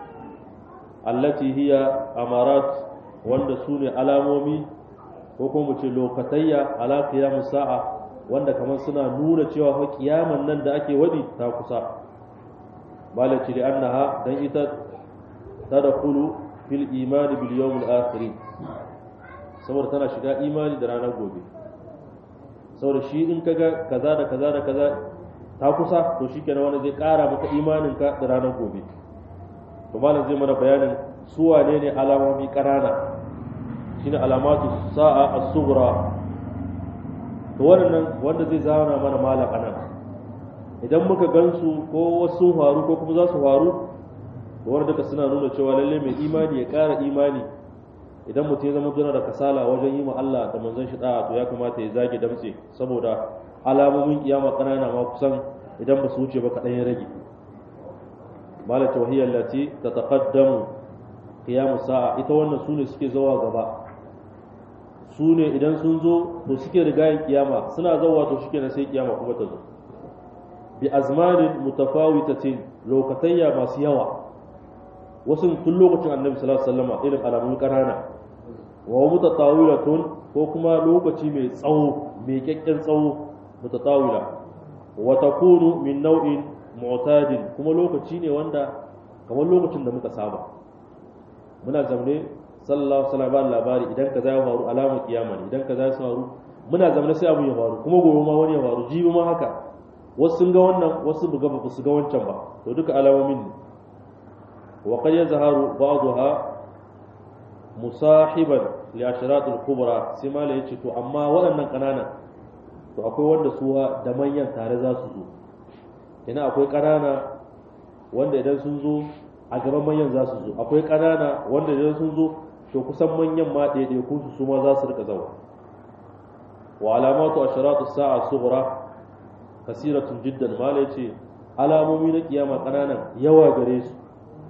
allati hiya amarat wanda su ne alamomi ko kuma mu ce lokatayya ala qiyamus sa'a wanda kamar suna nuna cewa fa kiyaman nan da ake wadi ta kusa malaci li annaha dan ita tadkhulu fil imani bil yawmil akhir saboda tana shiga imani da ranar gobe saboda shi in kaga kaza da kaza da kaza ta kusa to shikenan wanda zai kara maka imanin ka da ranar gobe to malam zai mana bayanin su wane ne alamomi kanana shine alamatu sa'a as-sughra to wannan wanda zai zama mana malam anan idan muka gansu ko wasu faru ko kuma za su faru to wanda duka suna nuna cewa lalle mai imani ya kara imani idan mutum ya zama tuna da kasala wajen yi ma Allah da manzon shi da'a to ya kamata ya zage damtse saboda alamomin kiyama kanana ma kusan idan ba su wuce ba kaɗan ya rage malat wahiyya allati tataqaddamu qiyamu sa'a ita wannan sune suke zawa gaba sune idan sun zo to suke rigayen kiyama suna zawa to shike na sai kiyama kuma ta zo bi azmanin mutafawitatin lokatayya masu yawa wasu tun lokacin annabi sallallahu alaihi wasallam irin alamun kanana wa mutatawilatun ko kuma lokaci mai tsawo mai kyakken tsawo mutatawila wa takunu min nau'in mu'tadin kuma lokaci ne wanda kamar lokacin da muka saba muna zamne sallallahu alaihi wasallam labari idan kaza ya faru alamar kiyama ne idan kaza ya faru muna zamne sai abu ya faru kuma gobe ma wani ya faru jibi ma haka wasu sun ga wannan wasu buga ba su ga wancan ba to duka alamomin ne wa qad yazharu ba'daha musahiban li ashratul kubra sai mala yace to amma waɗannan ƙananan to akwai wanda su da manyan tare za su zo ina akwai ƙanana wanda idan sun zo a gaban manyan za su zo akwai ƙanana wanda idan sun zo to kusan manyan ma ɗaiɗaikun su su ma za su rika zawa wa alamatu ashratu sa'a sughra kasiratun jiddan mala yace alamomi na kiyama ƙananan yawa gare su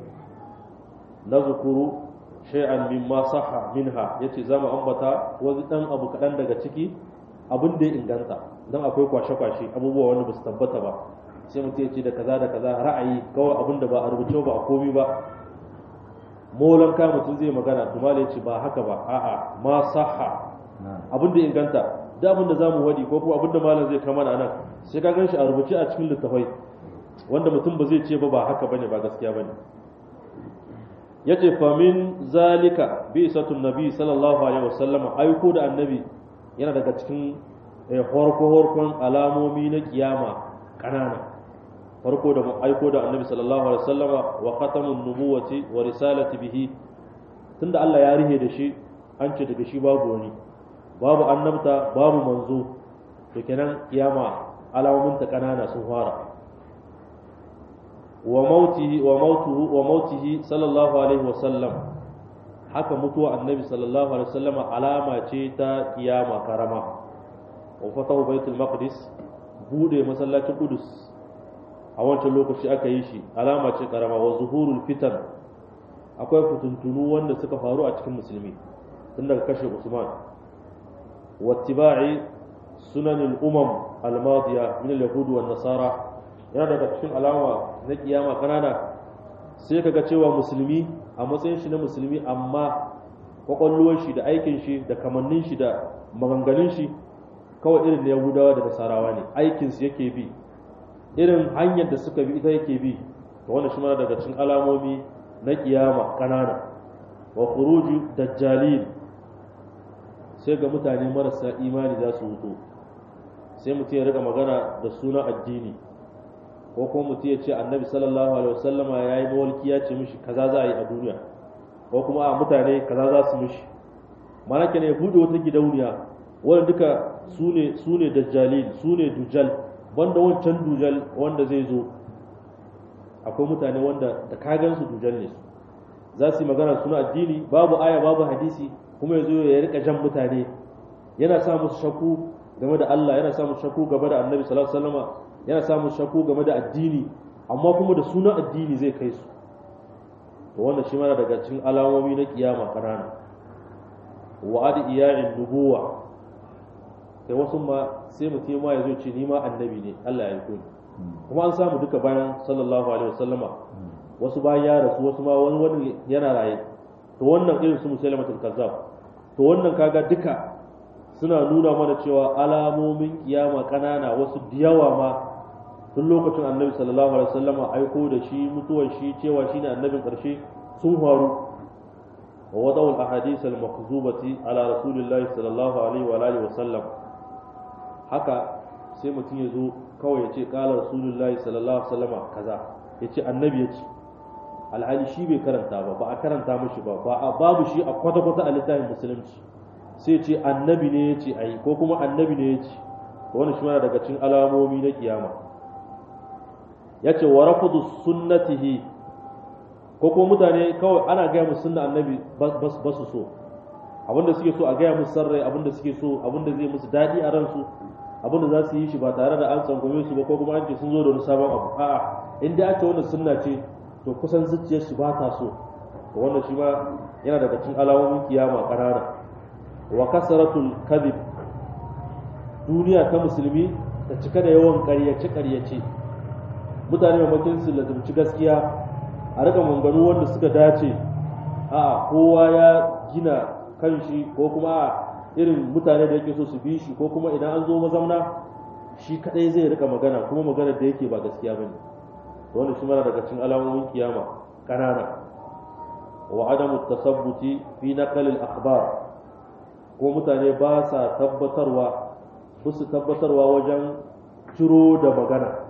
nazkuru shay'an mimma sahha minha yace zamu ambata wani dan abu kadan daga ciki abin da ya inganta dan akwai kwashe-kwashe abubuwa wanda ba su tabbata ba sai mutum ya ce da kaza da kaza ra'ayi kawai abin da ba a rubuce ba a komi ba molan ka mutum zai magana tumala ya ce ba haka ba a'a ma sahha abin da inganta da abin da zamu wadi ko kuma abin da malam zai kama nan sai ka ganshi a rubuce a cikin littafai wanda mutum ba zai ce ba ba haka bane ba gaskiya bane yace fa min zalika bi satun nabi sallallahu alaihi wasallam aiko da annabi yana daga cikin horko horkon alamomi na kiyama kanana farko da aiko da annabi sallallahu alaihi wasallam wa khatamun nubuwati wa risalati bihi tunda Allah ya rihe da shi an ce daga shi babu wani babu annabta babu manzo to kenan kiyama alamomin ta kanana sun fara wa mautihi wa mautuhu wa mautihi sallallahu alaihi wasallam haka mutuwa annabi sallallahu alaihi wasallam alama ce ta kiyama karama wa fatahu baitul maqdis bude masallacin qudus a wancan lokaci aka yi shi alama ce karama wa zuhurul fitan akwai fituntunu wanda suka faru a cikin musulmi tun daga kashe usman wattiba'i sunanil umam al-madiya min al-yahud wan nasara yana daga cikin alama na kiyama kanana sai kaga cewa musulmi a matsayin shi na musulmi amma kwakwalwar shi da aikin shi da kamannin shi da maganganun shi kawai irin na yahudawa da nasarawa ne aikin su yake bi irin hanyar da suka bi ita yake bi to wannan shi mana daga cikin alamomi na kiyama kanana wa khuruju dajjalin sai ga mutane marasa imani za su wuto sai mutum ya riga magana da sunan addini ko kuma mutum ya ce annabi sallallahu alaihi wasallama ya yi mawalki ya ce mishi kaza za a yi a duniya ko kuma a mutane kaza za su mishi mana ke ya buɗe wata gidauniya wanda duka su ne su ne dajjalin su ne dujal banda wancan dujal wanda zai zo akwai mutane wanda da kagan su dujal ne su za su yi magana suna addini babu aya babu hadisi kuma ya zo ya rika jan mutane yana sa musu shakku game da Allah yana sa musu shakku game da Annabi sallallahu alaihi wasallam yana sa musu shakku game da addini amma kuma da sunan addini zai kai su to wannan shi mana daga cikin alamomi na kiyama kanana wa adi iya'in nubuwa sai wasu ma sai mutum ma ya zo ce ni ma annabi ne Allah ya aiko ni kuma an samu duka bayan sallallahu alaihi wasallama wasu bayan ya rasu wasu ma wani wani yana raye to wannan irin su musailamatul kazzab to wannan kaga duka suna nuna mana cewa alamomin kiyama kanana wasu diyawa ma tun lokacin annabi sallallahu alaihi wasallama aiko da shi mutuwar shi cewa shine annabin karshe sun faru wa wadawul ahadith al makhzubati ala rasulillahi sallallahu alaihi wa alihi wasallam haka sai mutum ya zo kawai ya ce kala rasulullahi sallallahu alaihi wasallama kaza ya ce annabi ya ce alhali shi bai karanta ba ba a karanta mashi ba ba a babu shi a kwata-kwata a littafin musulunci sai ce annabi ne ya ce ayi ko kuma annabi ne ya ce wani shi mana daga cikin alamomi na kiyama ya ce wa rafudu sunnatihi ko kuma mutane kawai ana gaya musu sunna annabi ba su so abinda suke so a gaya musu sarrai abinda suke so abinda zai musu daɗi a ransu abinda za su yi shi ba tare da an tsangwame su ba ko kuma an ce sun zo da wani sabon abu a'a in dai ake wannan sunna ce to kusan zuciyar shi ba ta so to wannan shi ma yana daga cikin alamomin kiyama ƙanana wa kasaratul kadhib duniya ta musulmi ta cika da yawan ƙaryace ƙaryace mutane mamakin su lazumci gaskiya a rika manganu wanda suka dace a kowa ya gina kanshi ko kuma a irin mutane da yake so su bi shi ko kuma idan an zo mazamna shi kadai zai rika magana kuma magana da yake ba gaskiya bane to wannan shi mara daga cikin alamomin kiyama kanana wa adamu tasabbuti fi naqal al akhbar ko mutane ba sa tabbatarwa ba su tabbatarwa wajen ciro da magana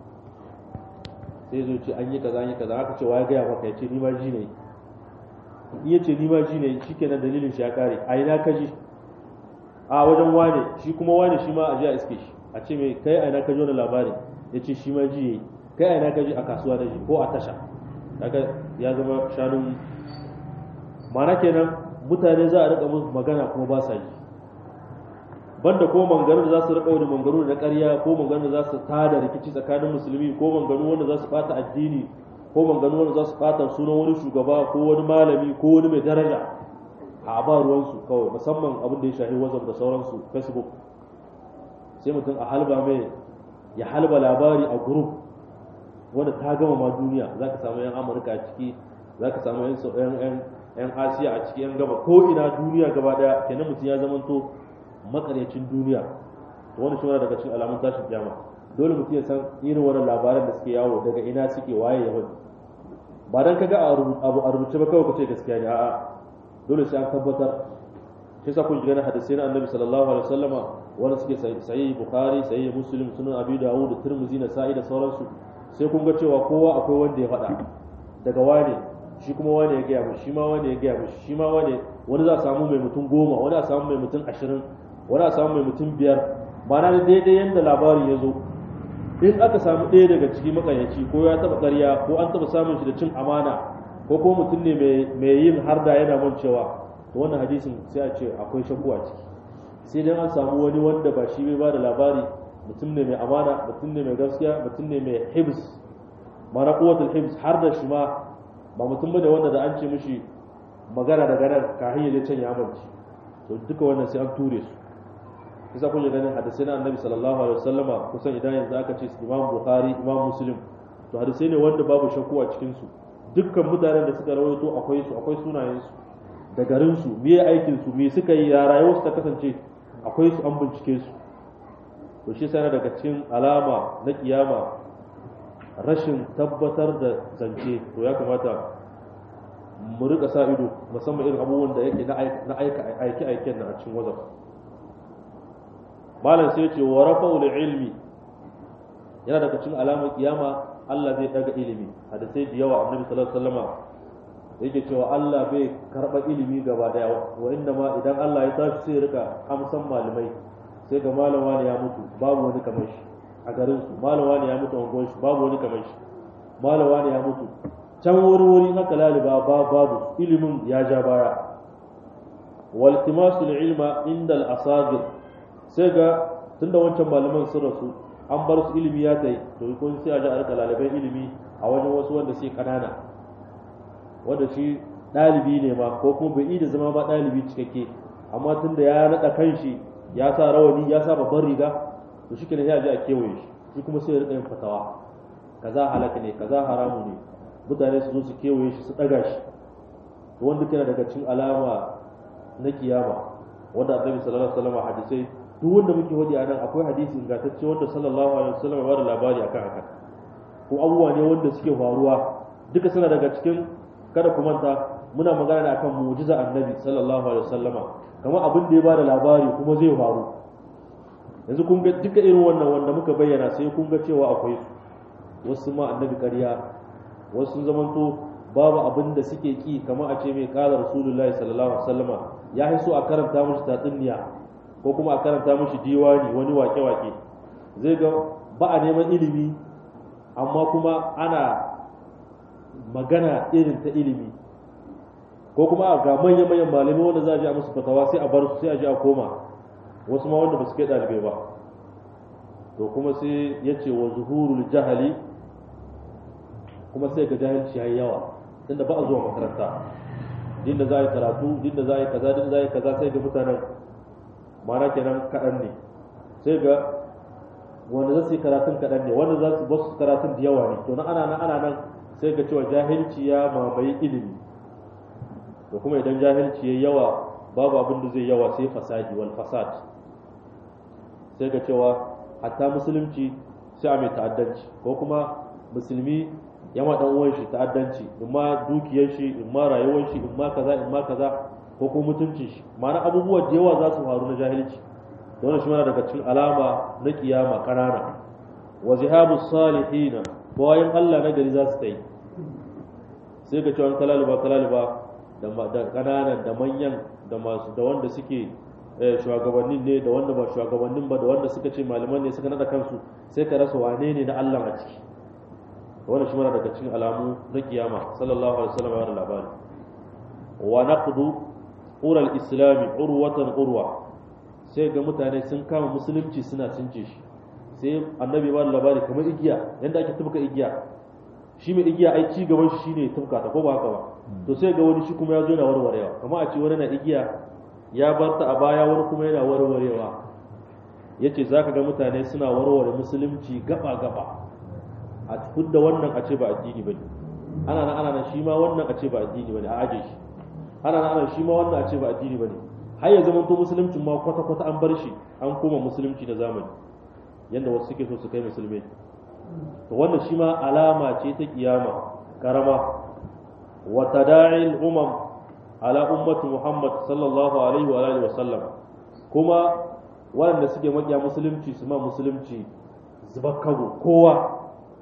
sai zo ce an yi kaza an yi kaza aka ce wa ya gaya maka ya ce ni ma ji ne in ya ce ni ma ji ne shikenan dalilin shi ya kare a ina ka ji a wajen wane shi kuma wane shi ma a ji a iske shi a ce mai kai a ina ka ji wani labari ya ce shi ma ji yayi kai a ina ka ji a kasuwa da ji ko a tasha kaga ya zama shanun mana kenan mutane za a rika musu magana kuma ba sa ji banda ko mangaru da za su rika wani mangaru na ƙarya ko mangaru da za su tada rikici tsakanin musulmi ko mangaru wanda za su bata addini ko mangaru wanda za su bata sunan wani shugaba ko wani malami ko wani mai daraja a ba ruwansu kawai musamman abin da ya shahi whatsapp da sauransu facebook sai mutum a halba mai ya halba labari a group wanda ta gama ma duniya za ka samu 'yan amurka a ciki za ka samu 'yan asiya a ciki 'yan gaba ko ina duniya gaba daya kenan mutum ya zamanto makaryacin duniya to wani shi daga cikin alamun tashin jama dole mutum ya san irin wannan labaran da suke yawo daga ina suke waye ya wani ba dan kaga abu a rubuce ba kawai ka ce gaskiya ne a'a dole sai an tabbatar shi yasa kun shiga na hadisi na annabi sallallahu alaihi wasallama wanda suke sayi bukhari sayi muslim sunan abi dawud da tirmidhi na sa'i da sauransu sai kun ga cewa kowa akwai wanda ya faɗa daga wane shi kuma wane ya gaya mishi shi ma wane ya gaya mishi shi ma wane wani za a samu mai mutum goma wani a samu mai mutum ashirin wani a samu mai mutum biyar ba na daidai yadda labarin ya zo in aka samu ɗaya daga ciki makayyaci ko ya taɓa ƙarya ko an taɓa samun shi da cin amana ko ko mutum ne mai yin harda yana mancewa to wannan hadisin sai a ce akwai shakku a ciki sai dai an samu wani wanda ba shi bai ba da labari mutum ne mai amana mutum ne mai gaskiya mutum ne mai hibs mana kuwatul hibs har da shi ma ba mutum bane wanda da an ce mishi magana daga nan kafin ya je can ya amince to duka wannan sai an ture su kisa kun ganin hadisai na annabi sallallahu alaihi wasallama kusan idan yanzu aka ce imam bukhari imam muslim to hadisai ne wanda babu shakku a cikin su dukkan mutanen da suka rawaito akwai su akwai sunayen su da garin su me aikin su me suka yi ya rayuwar su ta kasance akwai su an bincike su to shi sai daga cikin alama na kiyama rashin tabbatar da zance to ya kamata mu rika sa ido musamman irin abubuwan da yake na aiki aiken na a cikin wazaf malam sai ce wa rafa'ul ilmi yana daga cikin alamar kiyama Allah zai daga ilimi hadisai da yawa annabi sallallahu alaihi wasallama yake cewa Allah bai karba ilimi gaba daya wa inda ma idan Allah ya tashi sai rika amsan malamai sai ga malama ne ya mutu babu wani kamar shi a garin su malama ne ya mutu a shi babu wani kamar shi malama ne ya mutu can wuri wuri haka laliba ba babu ilimin ya ja baya waltimasul ilma inda al-asagir sai ga tunda wancan malaman sun rasu an bar su ilimi ya tai to kun sai a ji a rika lalibai ilimi a wajen wasu wanda sai kanana wanda shi ɗalibi ne ma ko kuma bai da zama ba ɗalibi cikakke amma tunda ya naɗa kanshi ya sa rawani ya sa babban riga to shi kenan ya ji a kewaye shi shi kuma sai ya rika yin fatawa kaza halaka ne kaza haramu ne mutane su zo su kewaye shi su ɗaga shi to wanda kana daga cikin alama na kiyama wanda annabi sallallahu alaihi wasallam hadisai duk wanda muke wadi a nan akwai hadisi ingantacce wanda sallallahu alaihi wasallam ya bada labari akan haka ko abubuwa ne wanda suke faruwa duka suna daga cikin kada ku manta muna magana ne akan mu'jiza annabi sallallahu alaihi wasallama kamar abin da ya bada labari kuma zai faru yanzu kun ga duka irin wannan wanda muka bayyana sai kun ga cewa akwai su wasu ma annabi ƙarya wasu sun zamanto babu abin da suke ki kamar a ce mai kala rasulullahi sallallahu alaihi wasallama ya so a karanta mishi tatsuniya ko kuma a karanta mishi diwani wani wake-wake zai ga ba a neman ilimi amma kuma ana magana irin ta ilimi ko kuma ga manya-manyan malamai wanda za a ji a musu fatawa sai a bar su sai a ji a koma wasu ma wanda ba su kai ɗalibai ba to kuma sai ya ce wa zuhurul jahali kuma sai ga jahilci ya yawa tunda ba a zuwa makaranta din da za a yi karatu din da za a yi kaza din za a yi kaza sai ga mutanen mana kenan kaɗan ne sai ga wanda za su yi karatun kaɗan ne wanda za su ba su karatun da yawa ne to na ana nan ana nan sai ga cewa jahilci ya mamaye ilimi to kuma idan jahilci ya yawa babu abin da zai yawa sai fasadi wal fasad sai ga cewa hatta musulunci sai a mai ta'addanci ko kuma musulmi ya ma dan uwan shi ta'addanci in ma dukiyar shi in ma rayuwar shi in ma kaza in ma kaza ko kuma mutuncin shi ma'ana abubuwa da yawa za su faru na jahilci da wannan shi mana daga cikin alama na kiyama kanana wa zihabu salihina bayan Allah na gari za su ta yi sai ga cewa kalaliba kalaliba da kananan da manyan da masu da wanda suke shugabannin ne da wanda ba shugabannin ba da wanda suka ce malaman ne suka nada kansu sai ka rasa wane ne na Allah a ciki wannan shi mana daga cikin alamu na kiyama sallallahu alaihi wasallam ya labari wa naqdu ura al-islam urwatan urwa sai ga mutane sun kama musulunci suna cince shi sai annabi ba labari kamar igiya yanda ake tubka igiya shi mai igiya ai ci gaban shi shine tubka ta ko ba haka ba to sai ga wani shi kuma ya zo yana warwarewa kamar a ce wani na igiya ya bar ta a baya wani kuma yana warwarewa yace zaka ga mutane suna warware musulunci gaba gaba a da wannan a ce ba addini bane ana nan ana nan shi ma wannan a ce ba addini bane a aje shi ana nan ana shi ma wannan a ce ba addini bane har ya zama to musuluncin ma kwata kwata an bar shi an koma musulunci na zamani yanda wasu suke so su kai musulmai to wannan shi ma alama ce ta kiyama karama wa tada'il umam ala ummati muhammad sallallahu alaihi wa alihi wa sallam kuma waɗanda suke makiya musulunci su ma musulunci zuba kago kowa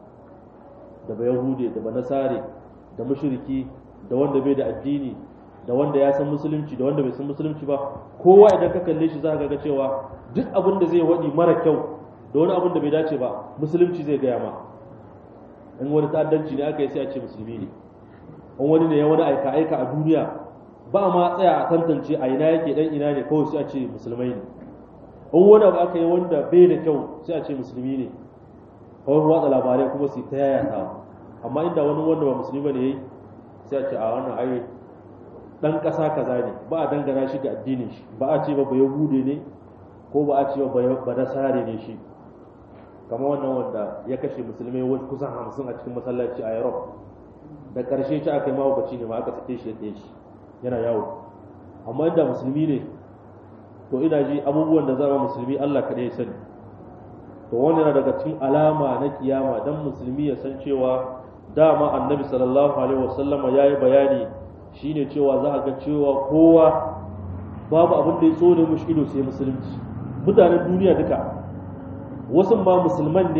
da ba yahude da ba nasare da mushriki da wanda bai da addini da wanda ya san musulunci da wanda bai san musulunci ba kowa idan ka kalle shi za ka ga cewa duk abin da zai waɗi mara kyau da wani abin da bai dace ba musulunci zai gaya ma in wani ta'addanci ne aka yi sai a ce musulmi ne in wani ne ya wani aika aika a duniya ba ma tsaya a tantance a ina yake dan ina ne kawai sai a ce musulmai ne in wani abu aka yi wanda bai da kyau sai a ce musulmi ne kawai watsa labarai kuma su ta yayata amma inda wani wanda ba musulmi bane yayi sai a ce a wannan ai dan kasa kaza ne ba a dangana shi ga addinin shi ba a ce ba ba yahude ne ko ba a ce ba ba nasare ne shi kamar wannan wanda ya kashe musulmai wani kusan hamsin a cikin masallaci a Europe da karshe shi aka yi mahaukaci ne ma aka sake shi ya shi yana yawo amma inda musulmi ne to ina ji abubuwan da zama musulmi Allah kaɗai ya sani to wannan daga cikin alama na kiyama dan musulmi ya san cewa dama annabi sallallahu alaihi wasallama ya yi bayani shine cewa za a ga cewa kowa babu abin da ya so da mushi ido sai musulunci mutanen duniya duka wasu ma musulman ne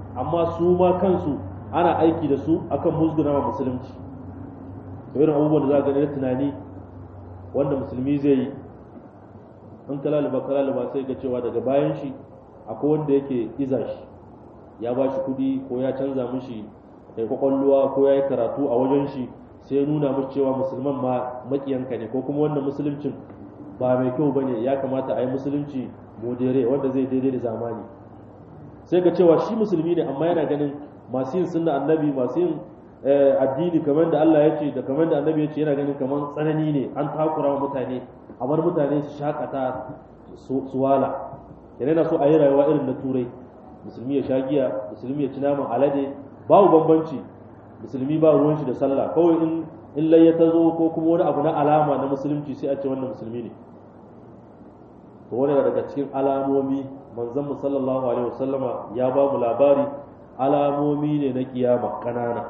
amma su ma kansu ana aiki da su akan musguna ma musulunci da irin abubuwan da za a gani na tunani wanda musulmi zai yi in kalaliba kalaliba sai ga cewa daga bayan shi akwai wanda yake iza shi ya ba shi kudi ko ya canza mishi da kwakwalluwa ko ya yi karatu a wajen shi sai ya nuna mishi cewa musulman ma makiyanka ne ko kuma wannan musuluncin ba mai kyau bane ya kamata a yi musulunci modere wanda zai daidai da zamani sai ga cewa shi musulmi ne amma yana ganin masu yin sunna annabi masu yin addini kamar da Allah ya ce da kamar da annabi ya ce yana ganin kamar tsanani ne an takura wa mutane a bar mutane su shakata su wala yana yana so a yi rayuwa irin na turai musulmi ya sha giya musulmi ya ci naman alade babu bambanci musulmi ba ruwan shi da sallah kawai in in layya ta zo ko kuma wani abu na alama na musulunci sai a ce wannan musulmi ne to wani daga cikin alamomi manzon mu sallallahu alaihi wasallama ya ba mu labari alamomi ne na kiyama kanana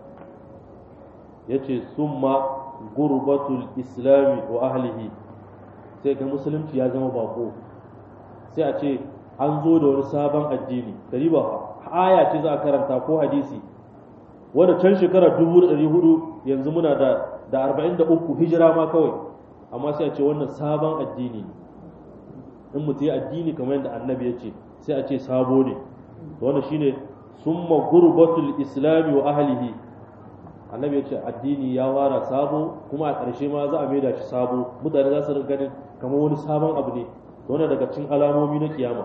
yace summa gurbatul islami wa ahlihi sai ga musulunci ya zama bako sai a ce an zo da wani sabon addini dari ba aya ce za a karanta ko hadisi wanda can shekara dubu da ɗari hudu yanzu muna da da arba'in da uku hijira ma kawai amma sai a ce wannan sabon addini ne in mutu ya addini kamar yadda annabi ya ce sai a ce sabo ne wannan shine summa gurbatul islami wa ahlihi annabi ya ce addini ya wara sabo kuma a ƙarshe ma za a maida shi sabo mutane za su rinka ganin kamar wani sabon abu ne wannan daga cikin alamomi na kiyama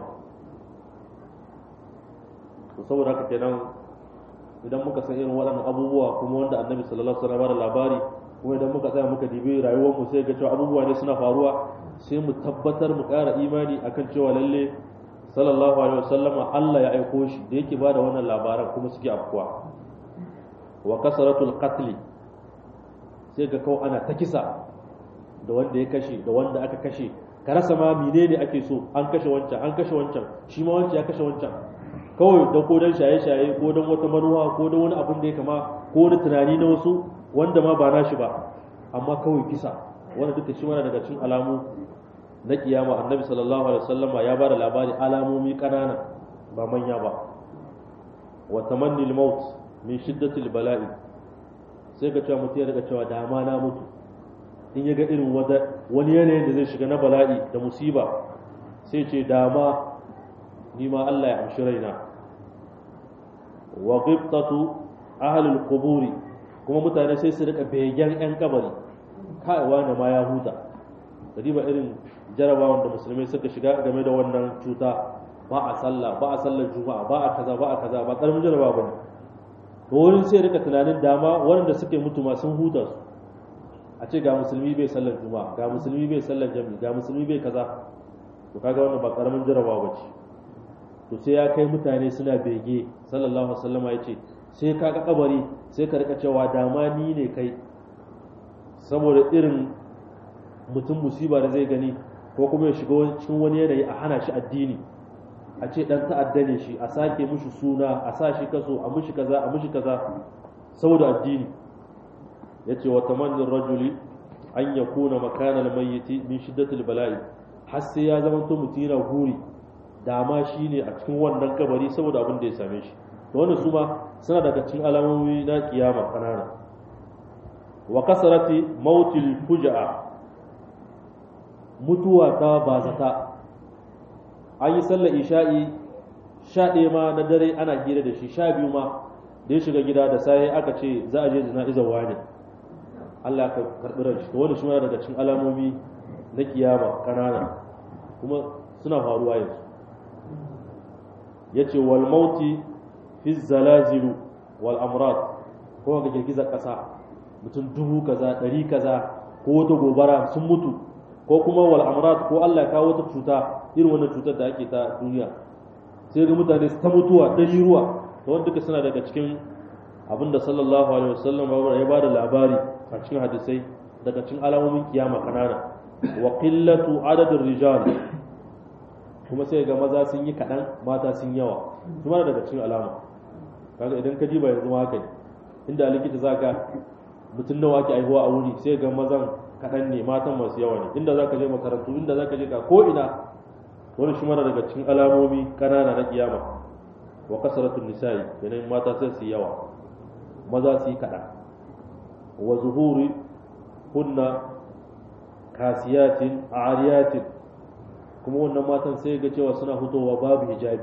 to saboda haka kenan idan muka san irin waɗannan abubuwa kuma wanda annabi sallallahu alaihi wasallam da labari kuma idan muka tsaya muka dibi rayuwar mu sai ga cewa abubuwa ne suna faruwa sai mu tabbatar mu ƙara imani akan cewa lalle sallallahu alaihi wasallama Allah ya aiko shi da yake bada wannan labaran kuma suke afkuwa wa kasaratul qatl sai ga kawai ana ta kisa da wanda ya kashe da wanda aka kashe ka rasa ma menene ake so an kashe wancan an kashe wancan shi ma wancan ya kashe wancan kawai da ko dan shaye-shaye ko dan wata manuwa ko dan wani abin da ya kama ko wani tunani na wasu wanda ma ba nashi ba amma kawai kisa wanda duka shi mana daga cikin alamu na kiyama annabi sallallahu alaihi wasallama ya bada labari alamomi kanana ba manya ba wa tamanni al-maut min shiddati al-bala'i sai ka cewa mutum ya daga cewa dama na mutu in ya ga irin wani yanayin da zai shiga na bala'i da musiba sai ce dama ni ma Allah ya amshi raina wa ghibtatu ahli al-quburi kuma mutane sai su rika begen yan kabari kai wani ma ya huta ba irin jarabawan da musulmai suka shiga game da wannan cuta ba a sallah ba a sallar juma'a ba a kaza ba a kaza ba karamin jaraba bane to wani sai rika tunanin dama wanda suke mutu ma sun huta su a ce ga musulmi bai sallar juma'a ga musulmi bai sallar jami'i ga musulmi bai kaza to kaga wannan ba karamin jarabawa bace to sai ya kai mutane suna bege sallallahu alaihi wasallama ya ce sai ka ga kabari sai ka rika cewa dama ni ne kai saboda irin mutum musiba da zai gani ko kuma ya shiga cikin wani yanayi a hana shi addini a ce dan ta'adda ne shi a sake mushi suna a sa shi kaso a mushi kaza a mushi kaza saboda addini yace wa tamannin rajuli an yakuna makana al-mayyiti min shiddatil bala'i har sai ya zama to mutum yana guri dama shi ne a cikin wannan kabari saboda abin da ya same shi to wannan su ma suna daga cikin alamomi na kiyama kanana wa kasarati mautil fuja'a mutuwa ta bazata an yi sallar isha'i sha ɗaya ma na dare ana hira da shi sha biyu ma da ya shiga gida da sai aka ce za a je jana'izar wani Allah ka karɓi ran shi to wani shi daga cikin alamomi na kiyama kanana kuma suna faruwa yanzu yace wal mauti fi zalazilu wal amrad ko ga girgizar ƙasa mutum dubu kaza ɗari kaza ko wata gobara sun mutu ko kuma wal amrad ko Allah ya kawo wata cuta irin wannan cutar da ake ta duniya sai ga mutane su ta mutuwa ɗari ruwa da wanda duka suna daga cikin abinda sallallahu alaihi wasallam ya ba da labari a cikin hadisai daga cikin alamomin kiyama kanana wa qillatu adadin rijal kuma sai ga maza sun yi kaɗan mata sun yawa kuma daga cikin alama kaga idan ka ba yanzu haka ne inda likita za ka mutum nawa ake aihuwa a wuri sai ga mazan kaɗan ne matan masu yawa ne inda za ka je makarantu inda za ka je ka ko ina wani shi mana daga cikin alamomi ƙanana na kiyama wa kasratun nisa'i kenan mata sai su yawa maza su yi kaɗan wa zuhuri hunna kasiyatin ariyatin kuma wannan matan sai ga cewa suna hutowa babu hijabi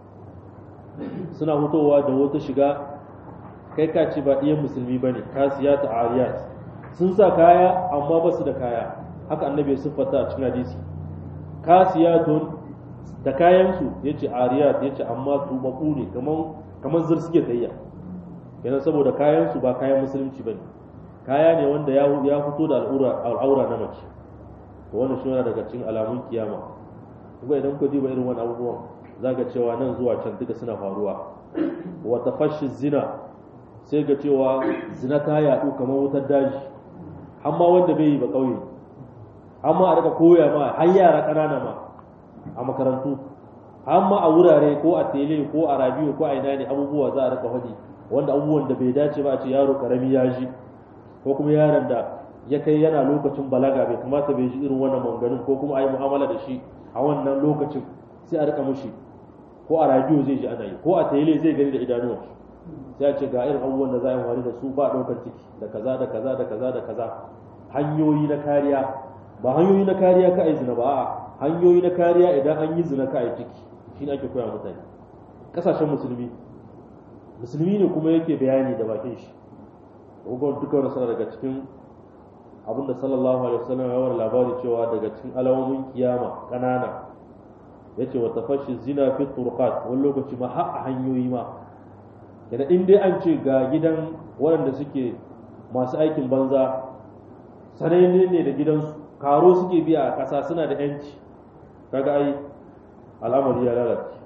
suna hutowa da wata shiga kai ka ce ba ɗiyan musulmi ba ne kasiyat ariyat sun sa kaya amma ba su da kaya haka annabi ya siffata a cikin hadisi kasiyatun da kayansu ya ce ariyat ya ce amma tubabu ne kamar zir suke tayya yana saboda kayansu ba kayan musulunci ba ne kaya ne wanda ya fito da al'aura na mace to wannan shi yana daga cikin alamun kiyama kuma idan ku diba irin wani abubuwan zaga cewa nan zuwa can duka suna faruwa wa tafashi zina sai ga cewa zina ta yaɗu kamar wutar daji amma wanda bai yi ba ƙauye amma a daga koya ma har yara ƙanana ma a makarantu amma a wurare ko a tele ko a rabiyo ko a ina ne abubuwa za a rika faɗi wanda abubuwan da bai dace ba a ce yaro karami ya ji ko kuma yaron da ya kai yana lokacin balaga bai kamata bai ji irin wannan manganin ko kuma a yi mu'amala da shi a wannan lokacin sai a rika mushi ko a rabiyo zai ji ana yi ko a tele zai gani da idanuwa sai a ce ga irin abubuwan da za a yi wari da su ba ɗaukar ciki da kaza da kaza da kaza da kaza hanyoyi na kariya ba hanyoyi na kariya ka a yi zina ba a hanyoyi na kariya idan an yi zina ka a yi ciki shi ne ake koya mutane ƙasashen musulmi musulmi ne kuma yake bayani da bakin shi ugon duka wani sana daga cikin abin da sallallahu alaihi wasallam ya wani labari cewa daga cikin alamomin kiyama ƙanana ya ce wata fashi zina fi turqat wani lokaci ma har a hanyoyi ma yana in dai an ce ga gidan waɗanda suke masu aikin banza sananne ne da gidansu karo suke biya a ƙasa suna da yanci kaga ai al'amari ya lalace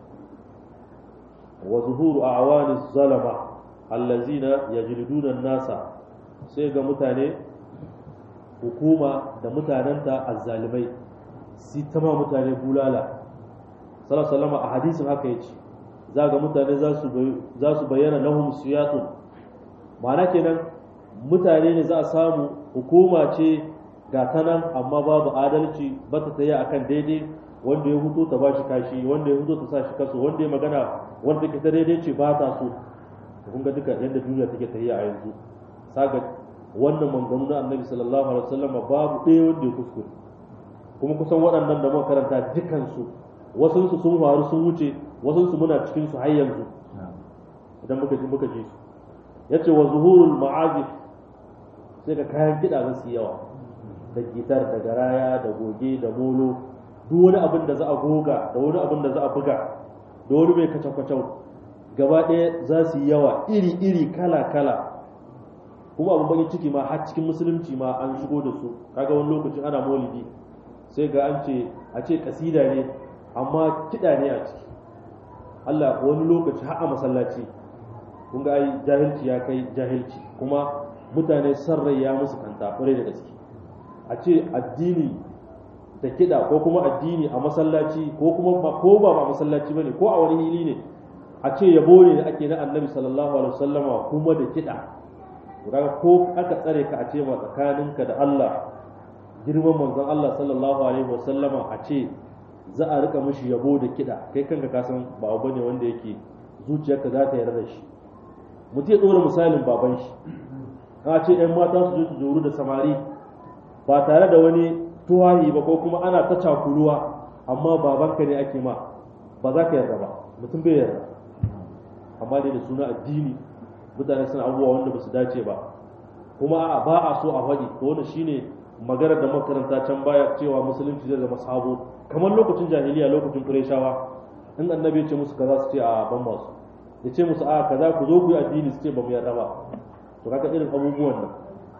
wa zuhuru a awani zalama allazina yajliduna nasa sai ga mutane hukuma da mutanenta azzalimai si tama mutane bulala sallallahu a hadisin haka yace za ga mutane za su bayyana lahum siyatun ma'ana kenan mutane ne za a samu hukuma ce ga ta nan amma babu adalci ba ta tsaye akan daidai wanda ya hutu ta ba shi kashi wanda ya hutu ta sa shi kaso wanda ya magana wanda take ta daidai ce ba ta so kun ga duka yadda duniya take tafiya a yanzu saga wannan manganu na annabi sallallahu alaihi wasallam babu ɗaya wanda ya kuskure kuma kusan waɗannan da muka karanta dukansu wasu su sun faru sun wuce wasu su muna cikin su har yanzu idan muka ji muka ji su yace wa zuhurul ma'azif sai ka kayan kiɗa za su yawa da gitar da garaya da goge da molo duk wani abin da za a goga da wani abin da za a buga da wani mai kacau-kacau gaba ɗaya za su yi yawa iri-iri kala-kala kuma abin bakin ciki ma har cikin musulunci ma an shigo da su kaga wani lokacin ana maulidi sai ga an ce a ce kasida ne amma kiɗa ne a ciki Allah wani lokaci har a masallaci kun ga ai jahilci ya kai jahilci kuma mutane san rai ya musu kanta kwarai da gaske a ce addini da kiɗa ko kuma addini a masallaci ko kuma ba ko ba ba masallaci bane ko a wani hili ne a ce yabo ne da ake na annabi sallallahu alaihi wasallama kuma da kiɗa kaga ko aka tsare ka a ce ma tsakaninka da Allah girman manzon Allah sallallahu alaihi wasallama a ce za a rika mishi yabo da kiɗa kai kanka ka san ba abu ne wanda yake zuciyarka za ta yarda da shi mutum ya ɗora misalin baban shi a ce ‘yan mata su je su zoru da samari ba tare da wani tuwahi ba ko kuma ana ta cakuruwa amma babanka ne ake ma ba za ka yarda ba mutum bai yarda amma dai da suna addini mutane suna abubuwa wanda ba su dace ba kuma ba a so a faɗi to wannan shine maganar da makaranta can baya cewa musulunci zai zama sabo kamar lokacin jahiliya lokacin qurayshawa in annabi ya ce musu kaza su ce a ban masu ya ce musu a kaza ku zo ku yi addini su ce ba mu yarda ba to kaga irin abubuwan nan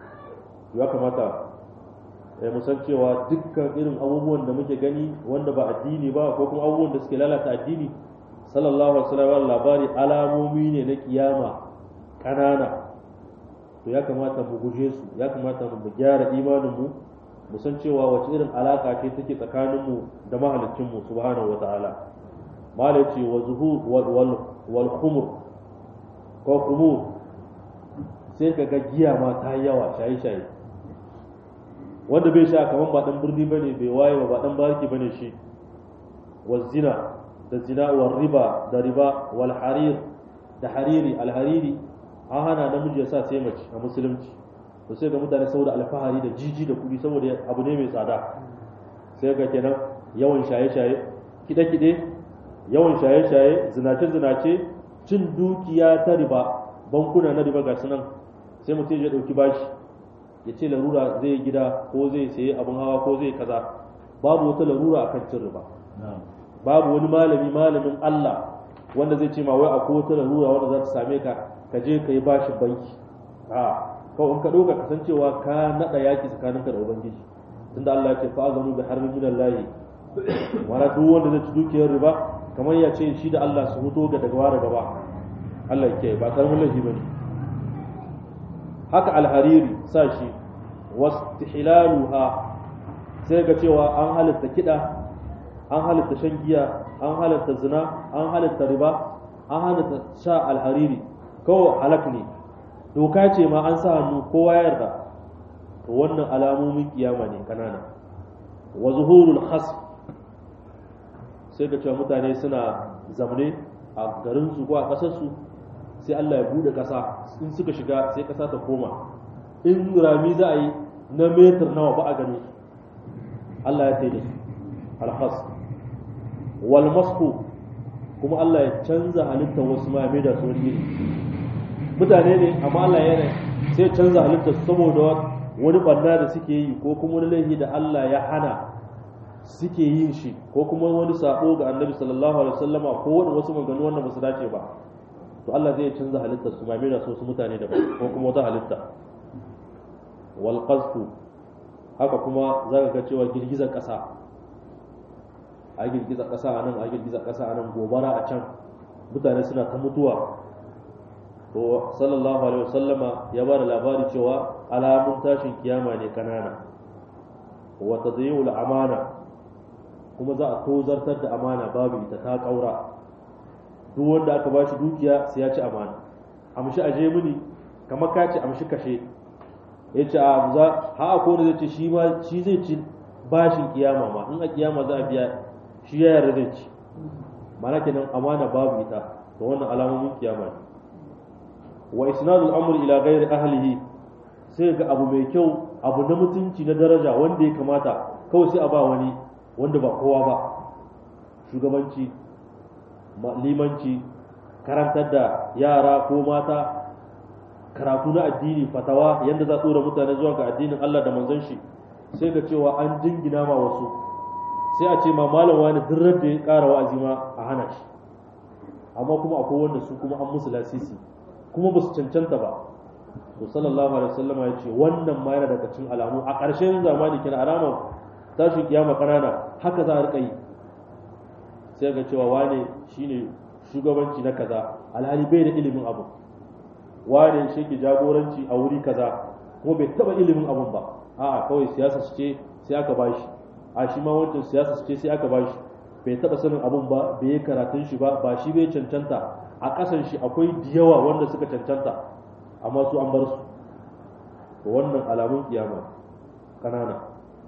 ya kamata ya musan cewa dukkan irin abubuwan da muke gani wanda ba addini ba ko kuma abubuwan da suke lalata addini sallallahu alaihi wasallam labari alamomi ne na kiyama kanana to ya kamata mu guje su ya kamata mu gyara imanin mu mu san cewa wace irin alaka ce take tsakanin mu da mahaliccin mu subhanahu wataala malai ce wa zuhur wal wal khumur ko khumur sai ka ga giya ma ta yawa shaye shaye wanda bai sha kaman ba dan birni bane bai waye ba ba dan barki bane shi wa zina da zina wal riba da riba wal harir da hariri al hariri an hana namiji ya sa sai mace a musulunci to sai ga mutane saboda alfahari da jiji da kuɗi saboda abu ne mai tsada sai ga kenan yawan shaye-shaye kide-kide yawan shaye-shaye zinace-zinace cin dukiya ta riba bankuna na riba ga sunan sai mutum ya ɗauki bashi ya ce larura zai gida ko zai sayi abin hawa ko zai kaza babu wata larura akan cin riba babu wani malami malamin Allah wanda zai ce ma wai akwai wata larura wanda za ta same ka ka je ka yi bashin banki a kawai in ka ɗauka kasancewa ka naɗa yaki tsakaninka da ubangiji tunda Allah ya ce fa azanu bi harbin min Allah wala duk wanda zai ci dukiyar riba kamar ya ce shi da Allah su huto ga daga wara gaba Allah yake ba karamin laifi bane haka alhariri sa shi wastihlaluha sai ga cewa an halitta kida an halitta shan giya an halitta zina an halitta riba an halitta sha alhariri kawai halak ne doka ce ma an sa hannu kowa ya yarda to wannan alamomin kiyama ne kanana wa zuhurul khasf sai ga cewa mutane suna zamne a garin su ko a kasar su sai Allah ya bude kasa in suka shiga sai kasa ta koma in rami za a yi na metar nawa ba a gani su Allah ya taida su alhas wal masku kuma Allah ya canza halittar wasu ma mai da su wani iri mutane ne amma Allah ya sai ya canza halittar su saboda wani banna da suke yi ko kuma wani laifi da Allah ya hana suke yin shi ko kuma wani sabo ga annabi sallallahu alaihi wasallama ko wani wasu maganganu wanda ba su dace ba to Allah zai canza halittar su mai da su wasu mutane da ko kuma wata halitta wal qazfu haka kuma za ka ga cewa girgizar ƙasa a girgizar ƙasa a nan a girgizar ƙasa a nan gobara a can mutane suna ta mutuwa to sallallahu alaihi wasallama ya ba da labari cewa alamun tashin kiyama ne kanana wa tadayyu amana kuma za a tozartar da amana babu ita ta kaura duk wanda aka bashi dukiya sai ya ci amana amshi aje mini kamar ka ce amshi kashe ya ce a za ha ko da zai ce shi ma shi zai ci bashin kiyama ma in a kiyama za a biya shi ya yarda zai ci mana kenan amana babu ita to wannan alamomin kiyama ne wa isnadul amr ila ghairi ahlihi sai ga abu mai kyau abu na mutunci na daraja wanda ya kamata kawai sai a ba wani wanda ba kowa ba shugabanci limanci karantar da yara ko mata karatu na addini fatawa yadda za tsora mutane zuwa ga addinin Allah da manzon shi sai ga cewa an jingina ma wasu sai a ce ma malam wani duk da ya ƙara wa'azi ma a hana shi amma kuma akwai wanda su kuma an musu lasisi kuma ba su cancanta ba to sallallahu alaihi wasallama ya ce wannan ma yana daga cikin alamu a ƙarshen zamani kina alamar tashin kiyama kanana haka za a rika yi sai ga cewa wane shine shugabanci na kaza alhali bai da ilimin abu wane shi ke jagoranci a wuri kaza kuma bai taba ilimin abun ba a'a kawai siyasa ce sai aka bashi a shi ma wancan siyasa ce sai aka bashi bai taba sanin abun ba bai yi karatun shi ba ba shi bai cancanta a kasan shi akwai diyawa wanda suka cancanta amma su an bar su to wannan alamun kiyama kanana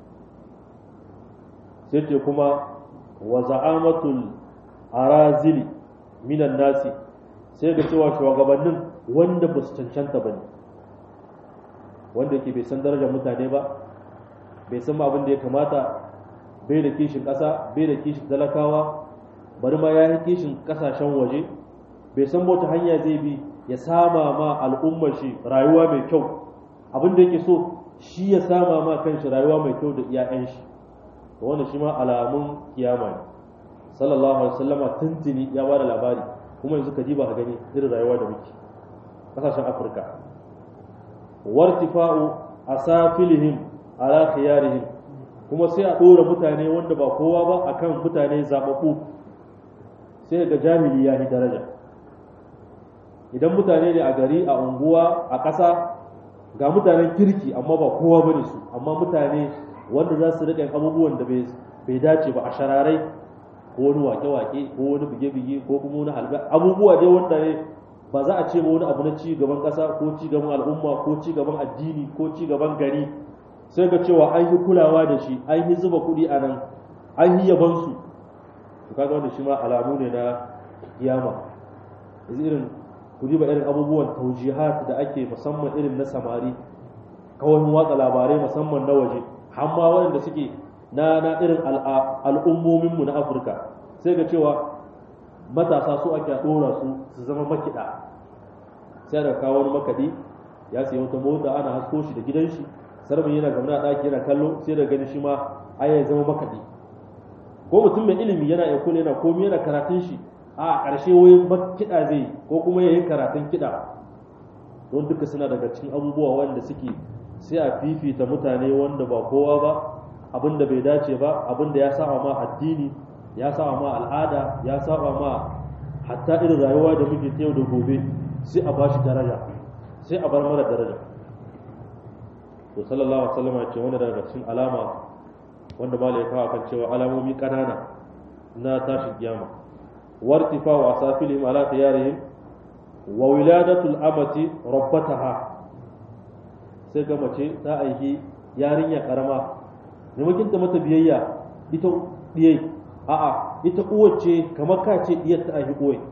sai ce kuma wa za'amatul arazili minan nasi sai ga cewa shugabannin wanda ba su cancanta ba ne wanda ke bai san darajar mutane ba bai san abin da ya kamata bai da kishin ƙasa bai da kishin talakawa bari ma ya yi kishin ƙasashen waje bai san wata hanya zai bi ya sama ma al'ummar shi rayuwa mai kyau abin da yake so shi ya sama ma kanshi rayuwa mai kyau da iyayen shi to wannan shi ma alamun kiyama ne sallallahu alaihi wasallama tuntuni ya bada labari kuma yanzu ka diba ka gani irin rayuwa da muke kasashen afirka wartifa'u asafilihim ala khiyarihim kuma sai a ɗora mutane wanda ba kowa ba akan mutane zaɓaɓɓu sai ga jahili ya yi daraja idan mutane ne a gari a unguwa a ƙasa ga mutanen kirki amma ba kowa ba ne su amma mutane wanda za su riƙa abubuwan da bai dace ba a shararai ko wani wake-wake ko wani bige-bige ko kuma wani halga abubuwa dai wanda ne ba za a ce ba wani abu na ci gaban ƙasa ko ci gaban al'umma ko ci gaban addini ko ci gaban gari sai ga cewa an yi kulawa da shi an yi zuba kuɗi a nan an yi yabansu to kaga wanda shi ma alamu ne na kiyama yanzu irin ku diba irin abubuwan taujihat da ake musamman irin na samari kawai watsa labarai musamman na waje hamma waɗanda suke na na irin al'ummominmu na afirka sai ga cewa matasa su ake ɗora su su zama makiɗa sai da kawo wani makaɗi ya sayi wata mota ana hasko shi da gidan shi sarmin yana gamna a ɗaki yana kallo sai da gani shi ma ai ya zama makaɗi ko mutum mai ilimi yana iya kula yana komi yana karatun shi a ƙarshe wayin kiɗa zai ko kuma ya yi karatun kiɗa don duka suna daga cikin abubuwa wanda suke sai a fifita mutane wanda ba kowa ba abin da bai dace ba abin da ya saba ma addini ya saba ma al'ada ya saba ma hatta irin rayuwa da muke ta yau da gobe sai a bashi daraja sai a bar mara daraja to sallallahu alaihi wasallam ya ce wanda daga cikin alama wanda ba ya kawo kan cewa alamomi kanana na tashin kiyama wartifa wa asafilihim ala tiyarihim wa wiladatul amati rabbataha sai ga mace ta aiki yarinya karama maimakon ta mata biyayya ita diyai a'a ita uwace kamar ka ce diyar ta aiki uwai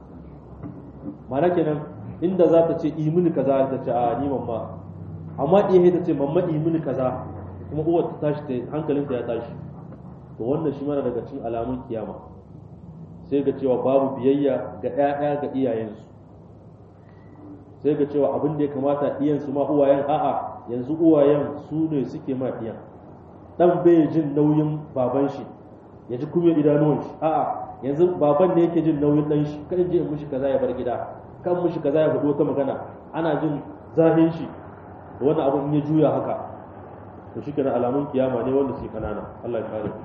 mana kenan inda za ta ce imini kaza ta ce a ni mamma amma diyai ta ce mamma imini kaza kuma uwar ta tashi ta hankalinta ya tashi to wannan shi mana daga cikin alamun kiyama sai ga cewa babu biyayya ga 'ya'ya ga iyayensu sai ga cewa abin da ya kamata iyansu ma uwayen a'a yanzu uwayen su ne suke ma iyan dan bai jin nauyin baban shi ya ji kuma idanuwan shi a'a yanzu baban ne yake jin nauyin dan shi kan je mushi kaza ya bar gida kan mushi kaza ya faɗo ta magana ana jin zahin shi da wannan abin ya juya haka to shi kenan alamun kiyama ne wanda su kanana Allah ya kare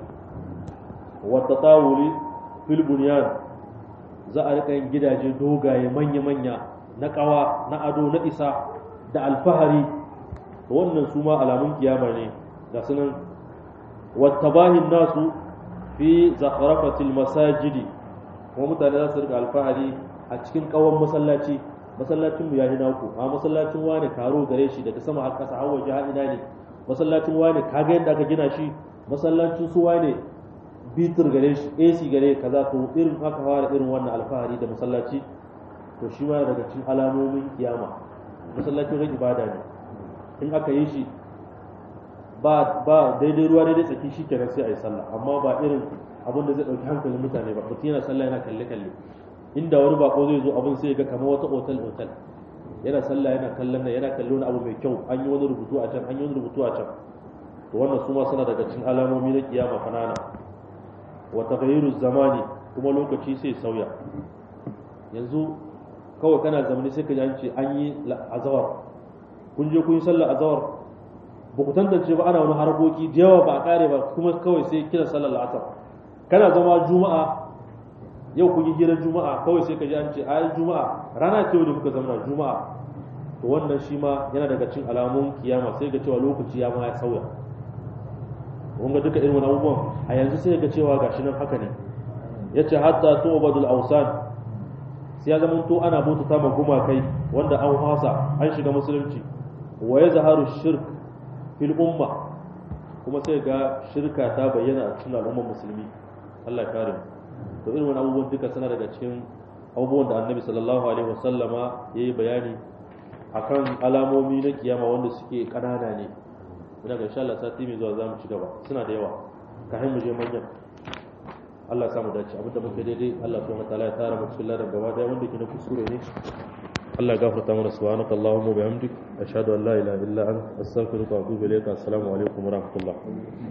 wa tatawuli fil bunyan za a rika yin gidaje dogaye manya manya na kawa na ado na isa da alfahari to wannan su ma alamun kiyama ne ga sunan wattabahin nasu fi zakharafatil masajidi kuma mutane za su rika alfahari a cikin kawon masallaci masallacin mu yayi naku a masallacin wani karo gare shi daga sama har kasa har waje har ina ne masallacin wani kaga yadda aka gina shi masallacin su wani bitir gare shi AC gare kaza to irin haka fara irin wannan alfahari da masallaci to shi ma daga cikin alamomin kiyama masallacin ran ibada ne in aka yi shi ba ba daidai ruwa daidai tsaki shi kenan sai a yi sallah amma ba irin abin da zai ɗauki hankalin mutane ba mutum yana sallah yana kalle kalle inda wani bako zai zo abin sai ga kamar wata otal otal yana sallah yana kallon nan yana kallo wani abu mai kyau an yi wani rubutu a can an yi wani rubutu a can to wannan su ma suna daga cikin alamomi na kiyama kanana wa taghayyiru zamani kuma lokaci sai sauya yanzu kawai kana zamani sai ka ji an ce an yi azawar kun je kun yi sallar azawar ba ku tantance ba ana wani harkoki da yawa ba a kare ba kuma kawai sai kira sallar la'asar kana zama juma'a yau kun yi hirar juma'a kawai sai ka ji an ce ayi juma'a rana ce da muka zama juma'a to wannan shi ma yana daga cikin alamun kiyama sai ga cewa lokaci ya ma ya sauya kun ga duka irin wani abubuwan a yanzu sai ga cewa gashi nan haka ne yace hatta tu'badul awsan sai ya zama to ana bauta ma gumakai wanda an hasa an shiga musulunci wa yazharu shirk fil umma kuma sai ga shirka ta bayyana a cikin al'ummar musulmi Allah ya kare mu to irin wani abubuwan duka suna daga cikin abubuwan da annabi sallallahu alaihi wasallama ya yi bayani akan alamomi na kiyama wanda suke kanana ne ina ga insha Allah sati mai zuwa zamu ci gaba suna da yawa kafin mu je manyan Allah ya samu dace abinda muke daidai Allah subhanahu wataala ya tara mu cikin ladan gaba daya wanda ke na kuskure ne Allah ya gafarta mana subhanaka allahumma bihamdik ashhadu an la ilaha illa anta astaghfiruka wa atubu ilayka assalamu alaikum wa rahmatullah